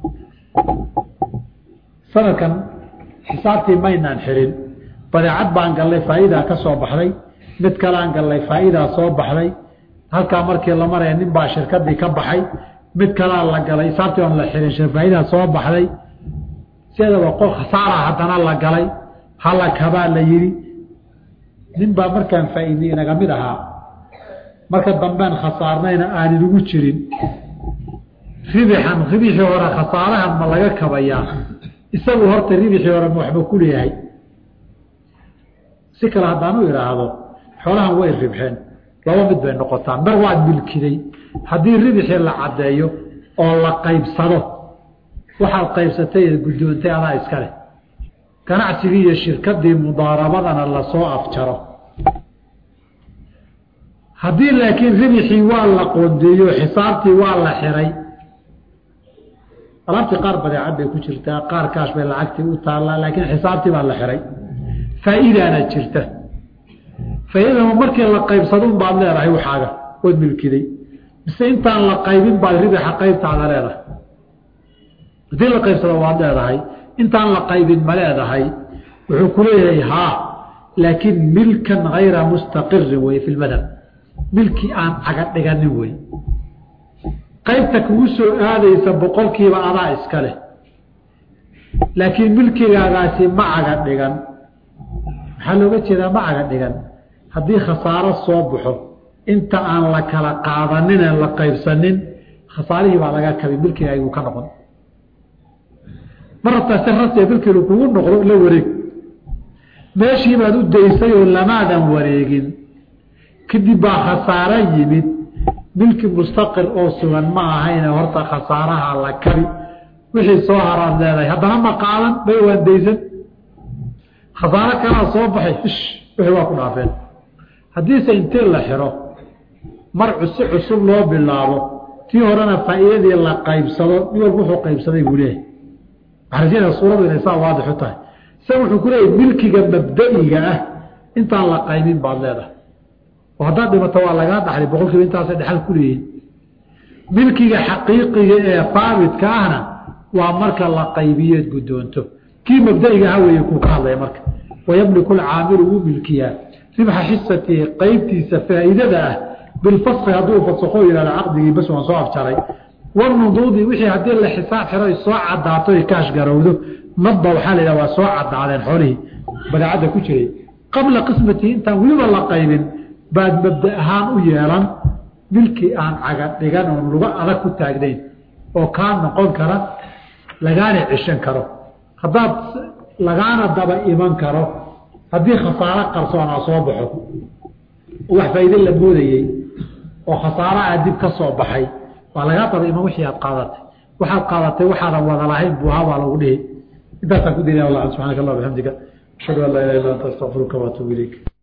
sanadkan xisaabtii maynaan xirin badeecad baan gallay faa'iidaa ka soo baxday mid kalaan gallay faa'iidaa soo baxday halkaa markii la maraya nin baa shirkadii ka baxay mid kalaa la galay xisaabtii oon la xirin faa'iidaa soo baxday sideedaba qol khasaara haddana la galay hala kabaa la yidhi nin baa markaan faa'iidey inaga mid ahaa marka dambeen khasaarnayna aaninagu jirin ribixan ribixii hore khasaarahan ma laga kabayaa isagu horta ribixii hore ma waxba ku leeyahay si kale haddaan u idhaahdo xoolahan way ribxeen laba mid bay noqotaa mar waad milkiday haddii ribixii la caddeeyo oo la qaybsado waxaad qaybsatay ee guddoontay adaa iska leh ganacsigii iyo shirkadii mudaarabadana lasoo afjaro haddii laakiin ribixii waa la qoondeeyo xisaabtii waa la xiray alaabtii qaar badeecad bay ku jirtaa qaar kaash bay lacagtii u taallaa laakiin xisaabtii baa la xiray faa'iidaana jirta faa'iidama markii la qaybsadun baad leedahay waxaaga waad milkiday mise intaan la qaybin baad ribixa qaybtaada leedahay haddii la qaybsado waad leedahay intaan la qaybin ma leedahay wuxuu ku leeyahay haa laakiin milkan hayra mustaqirin wey fi lmadhab milki aan caga dhiganin wey qaybta kugu soo aadaysa boqolkiiba adaa iska leh laakiin milkigaagaasi ma caga dhigan maxaa looga jeedaa ma caga dhigan haddii khasaaro soo baxo inta aan la kala qaadanin en la qaybsanin khasaarihii baa laga kabi milkigaaguu ka noqon mar rabtaa si rasmiga milkiinu kugu noqdo la wareeg meeshii baad u daysay oo lamaadan wareegin kadib baa khasaaro yimid milki mustaqir oo sugan ma ahayne horta khasaaraha la kabi wixii soo haraad leedahay haddana ma qaadan bay waan daysan khasaaro kalaa soo baxay ish wixii waa ku dhaafeen haddiise intii la xiro mar cusi cusub loo bilaabo tii horena faa'iidadii la qaybsado nin walba wuxuu qaybsaday buu leeyahay waxaa suuradu inay saa waadix u tahay isaga wuxuu ku leeyahay milkiga mabda'iga ah intaan la qaybin baad leedahay oo haddaad dhimato waa lagaa dhaxlay boqol kiiba intaasay dhexal ku leeyihin milkiga xaqiiqiga ee faabitka ahna waa marka la qaybiyeed guddoonto kii mabda'iga aha weeye kuu ka hadlaya marka wayamliku alcaamilu wuu milkiyaa ribxa xisatihi qaybtiisa faa'iidada ah bilfaski hadduu fasakho yihahdo caqdigii bas waan soo afjaray wanuduudi wixii haddii la xisaab xiro ay soo cadaato ay kaash garowdo madba waxaa la yidhaha waa soo cadaadeen xoolihii badeecadda ku jiray qabla qismatihi intaan weliba la qaybin baad mabda ahaan u yeelan milkii aan caga dhigan oon luga adag ku taagnayn oo kaa noqon kara lagaana ceshan karo haddaad lagaana daba iman karo haddii khasaaro qarsoonaa soo baxo wax faa'iide la moodayey oo khasaaro aa dib ka soo baxay waa lagaa daba iman wixii aad qaadatay waxaad qaadatay waxaadan wada lahayn buu ahaa baa lagu dhihi intaasaan ku daynaya wallah subxaanaka allah bixamdika ashhadu an laa ilaha illa anta astaqfiruka waatuubu ilayk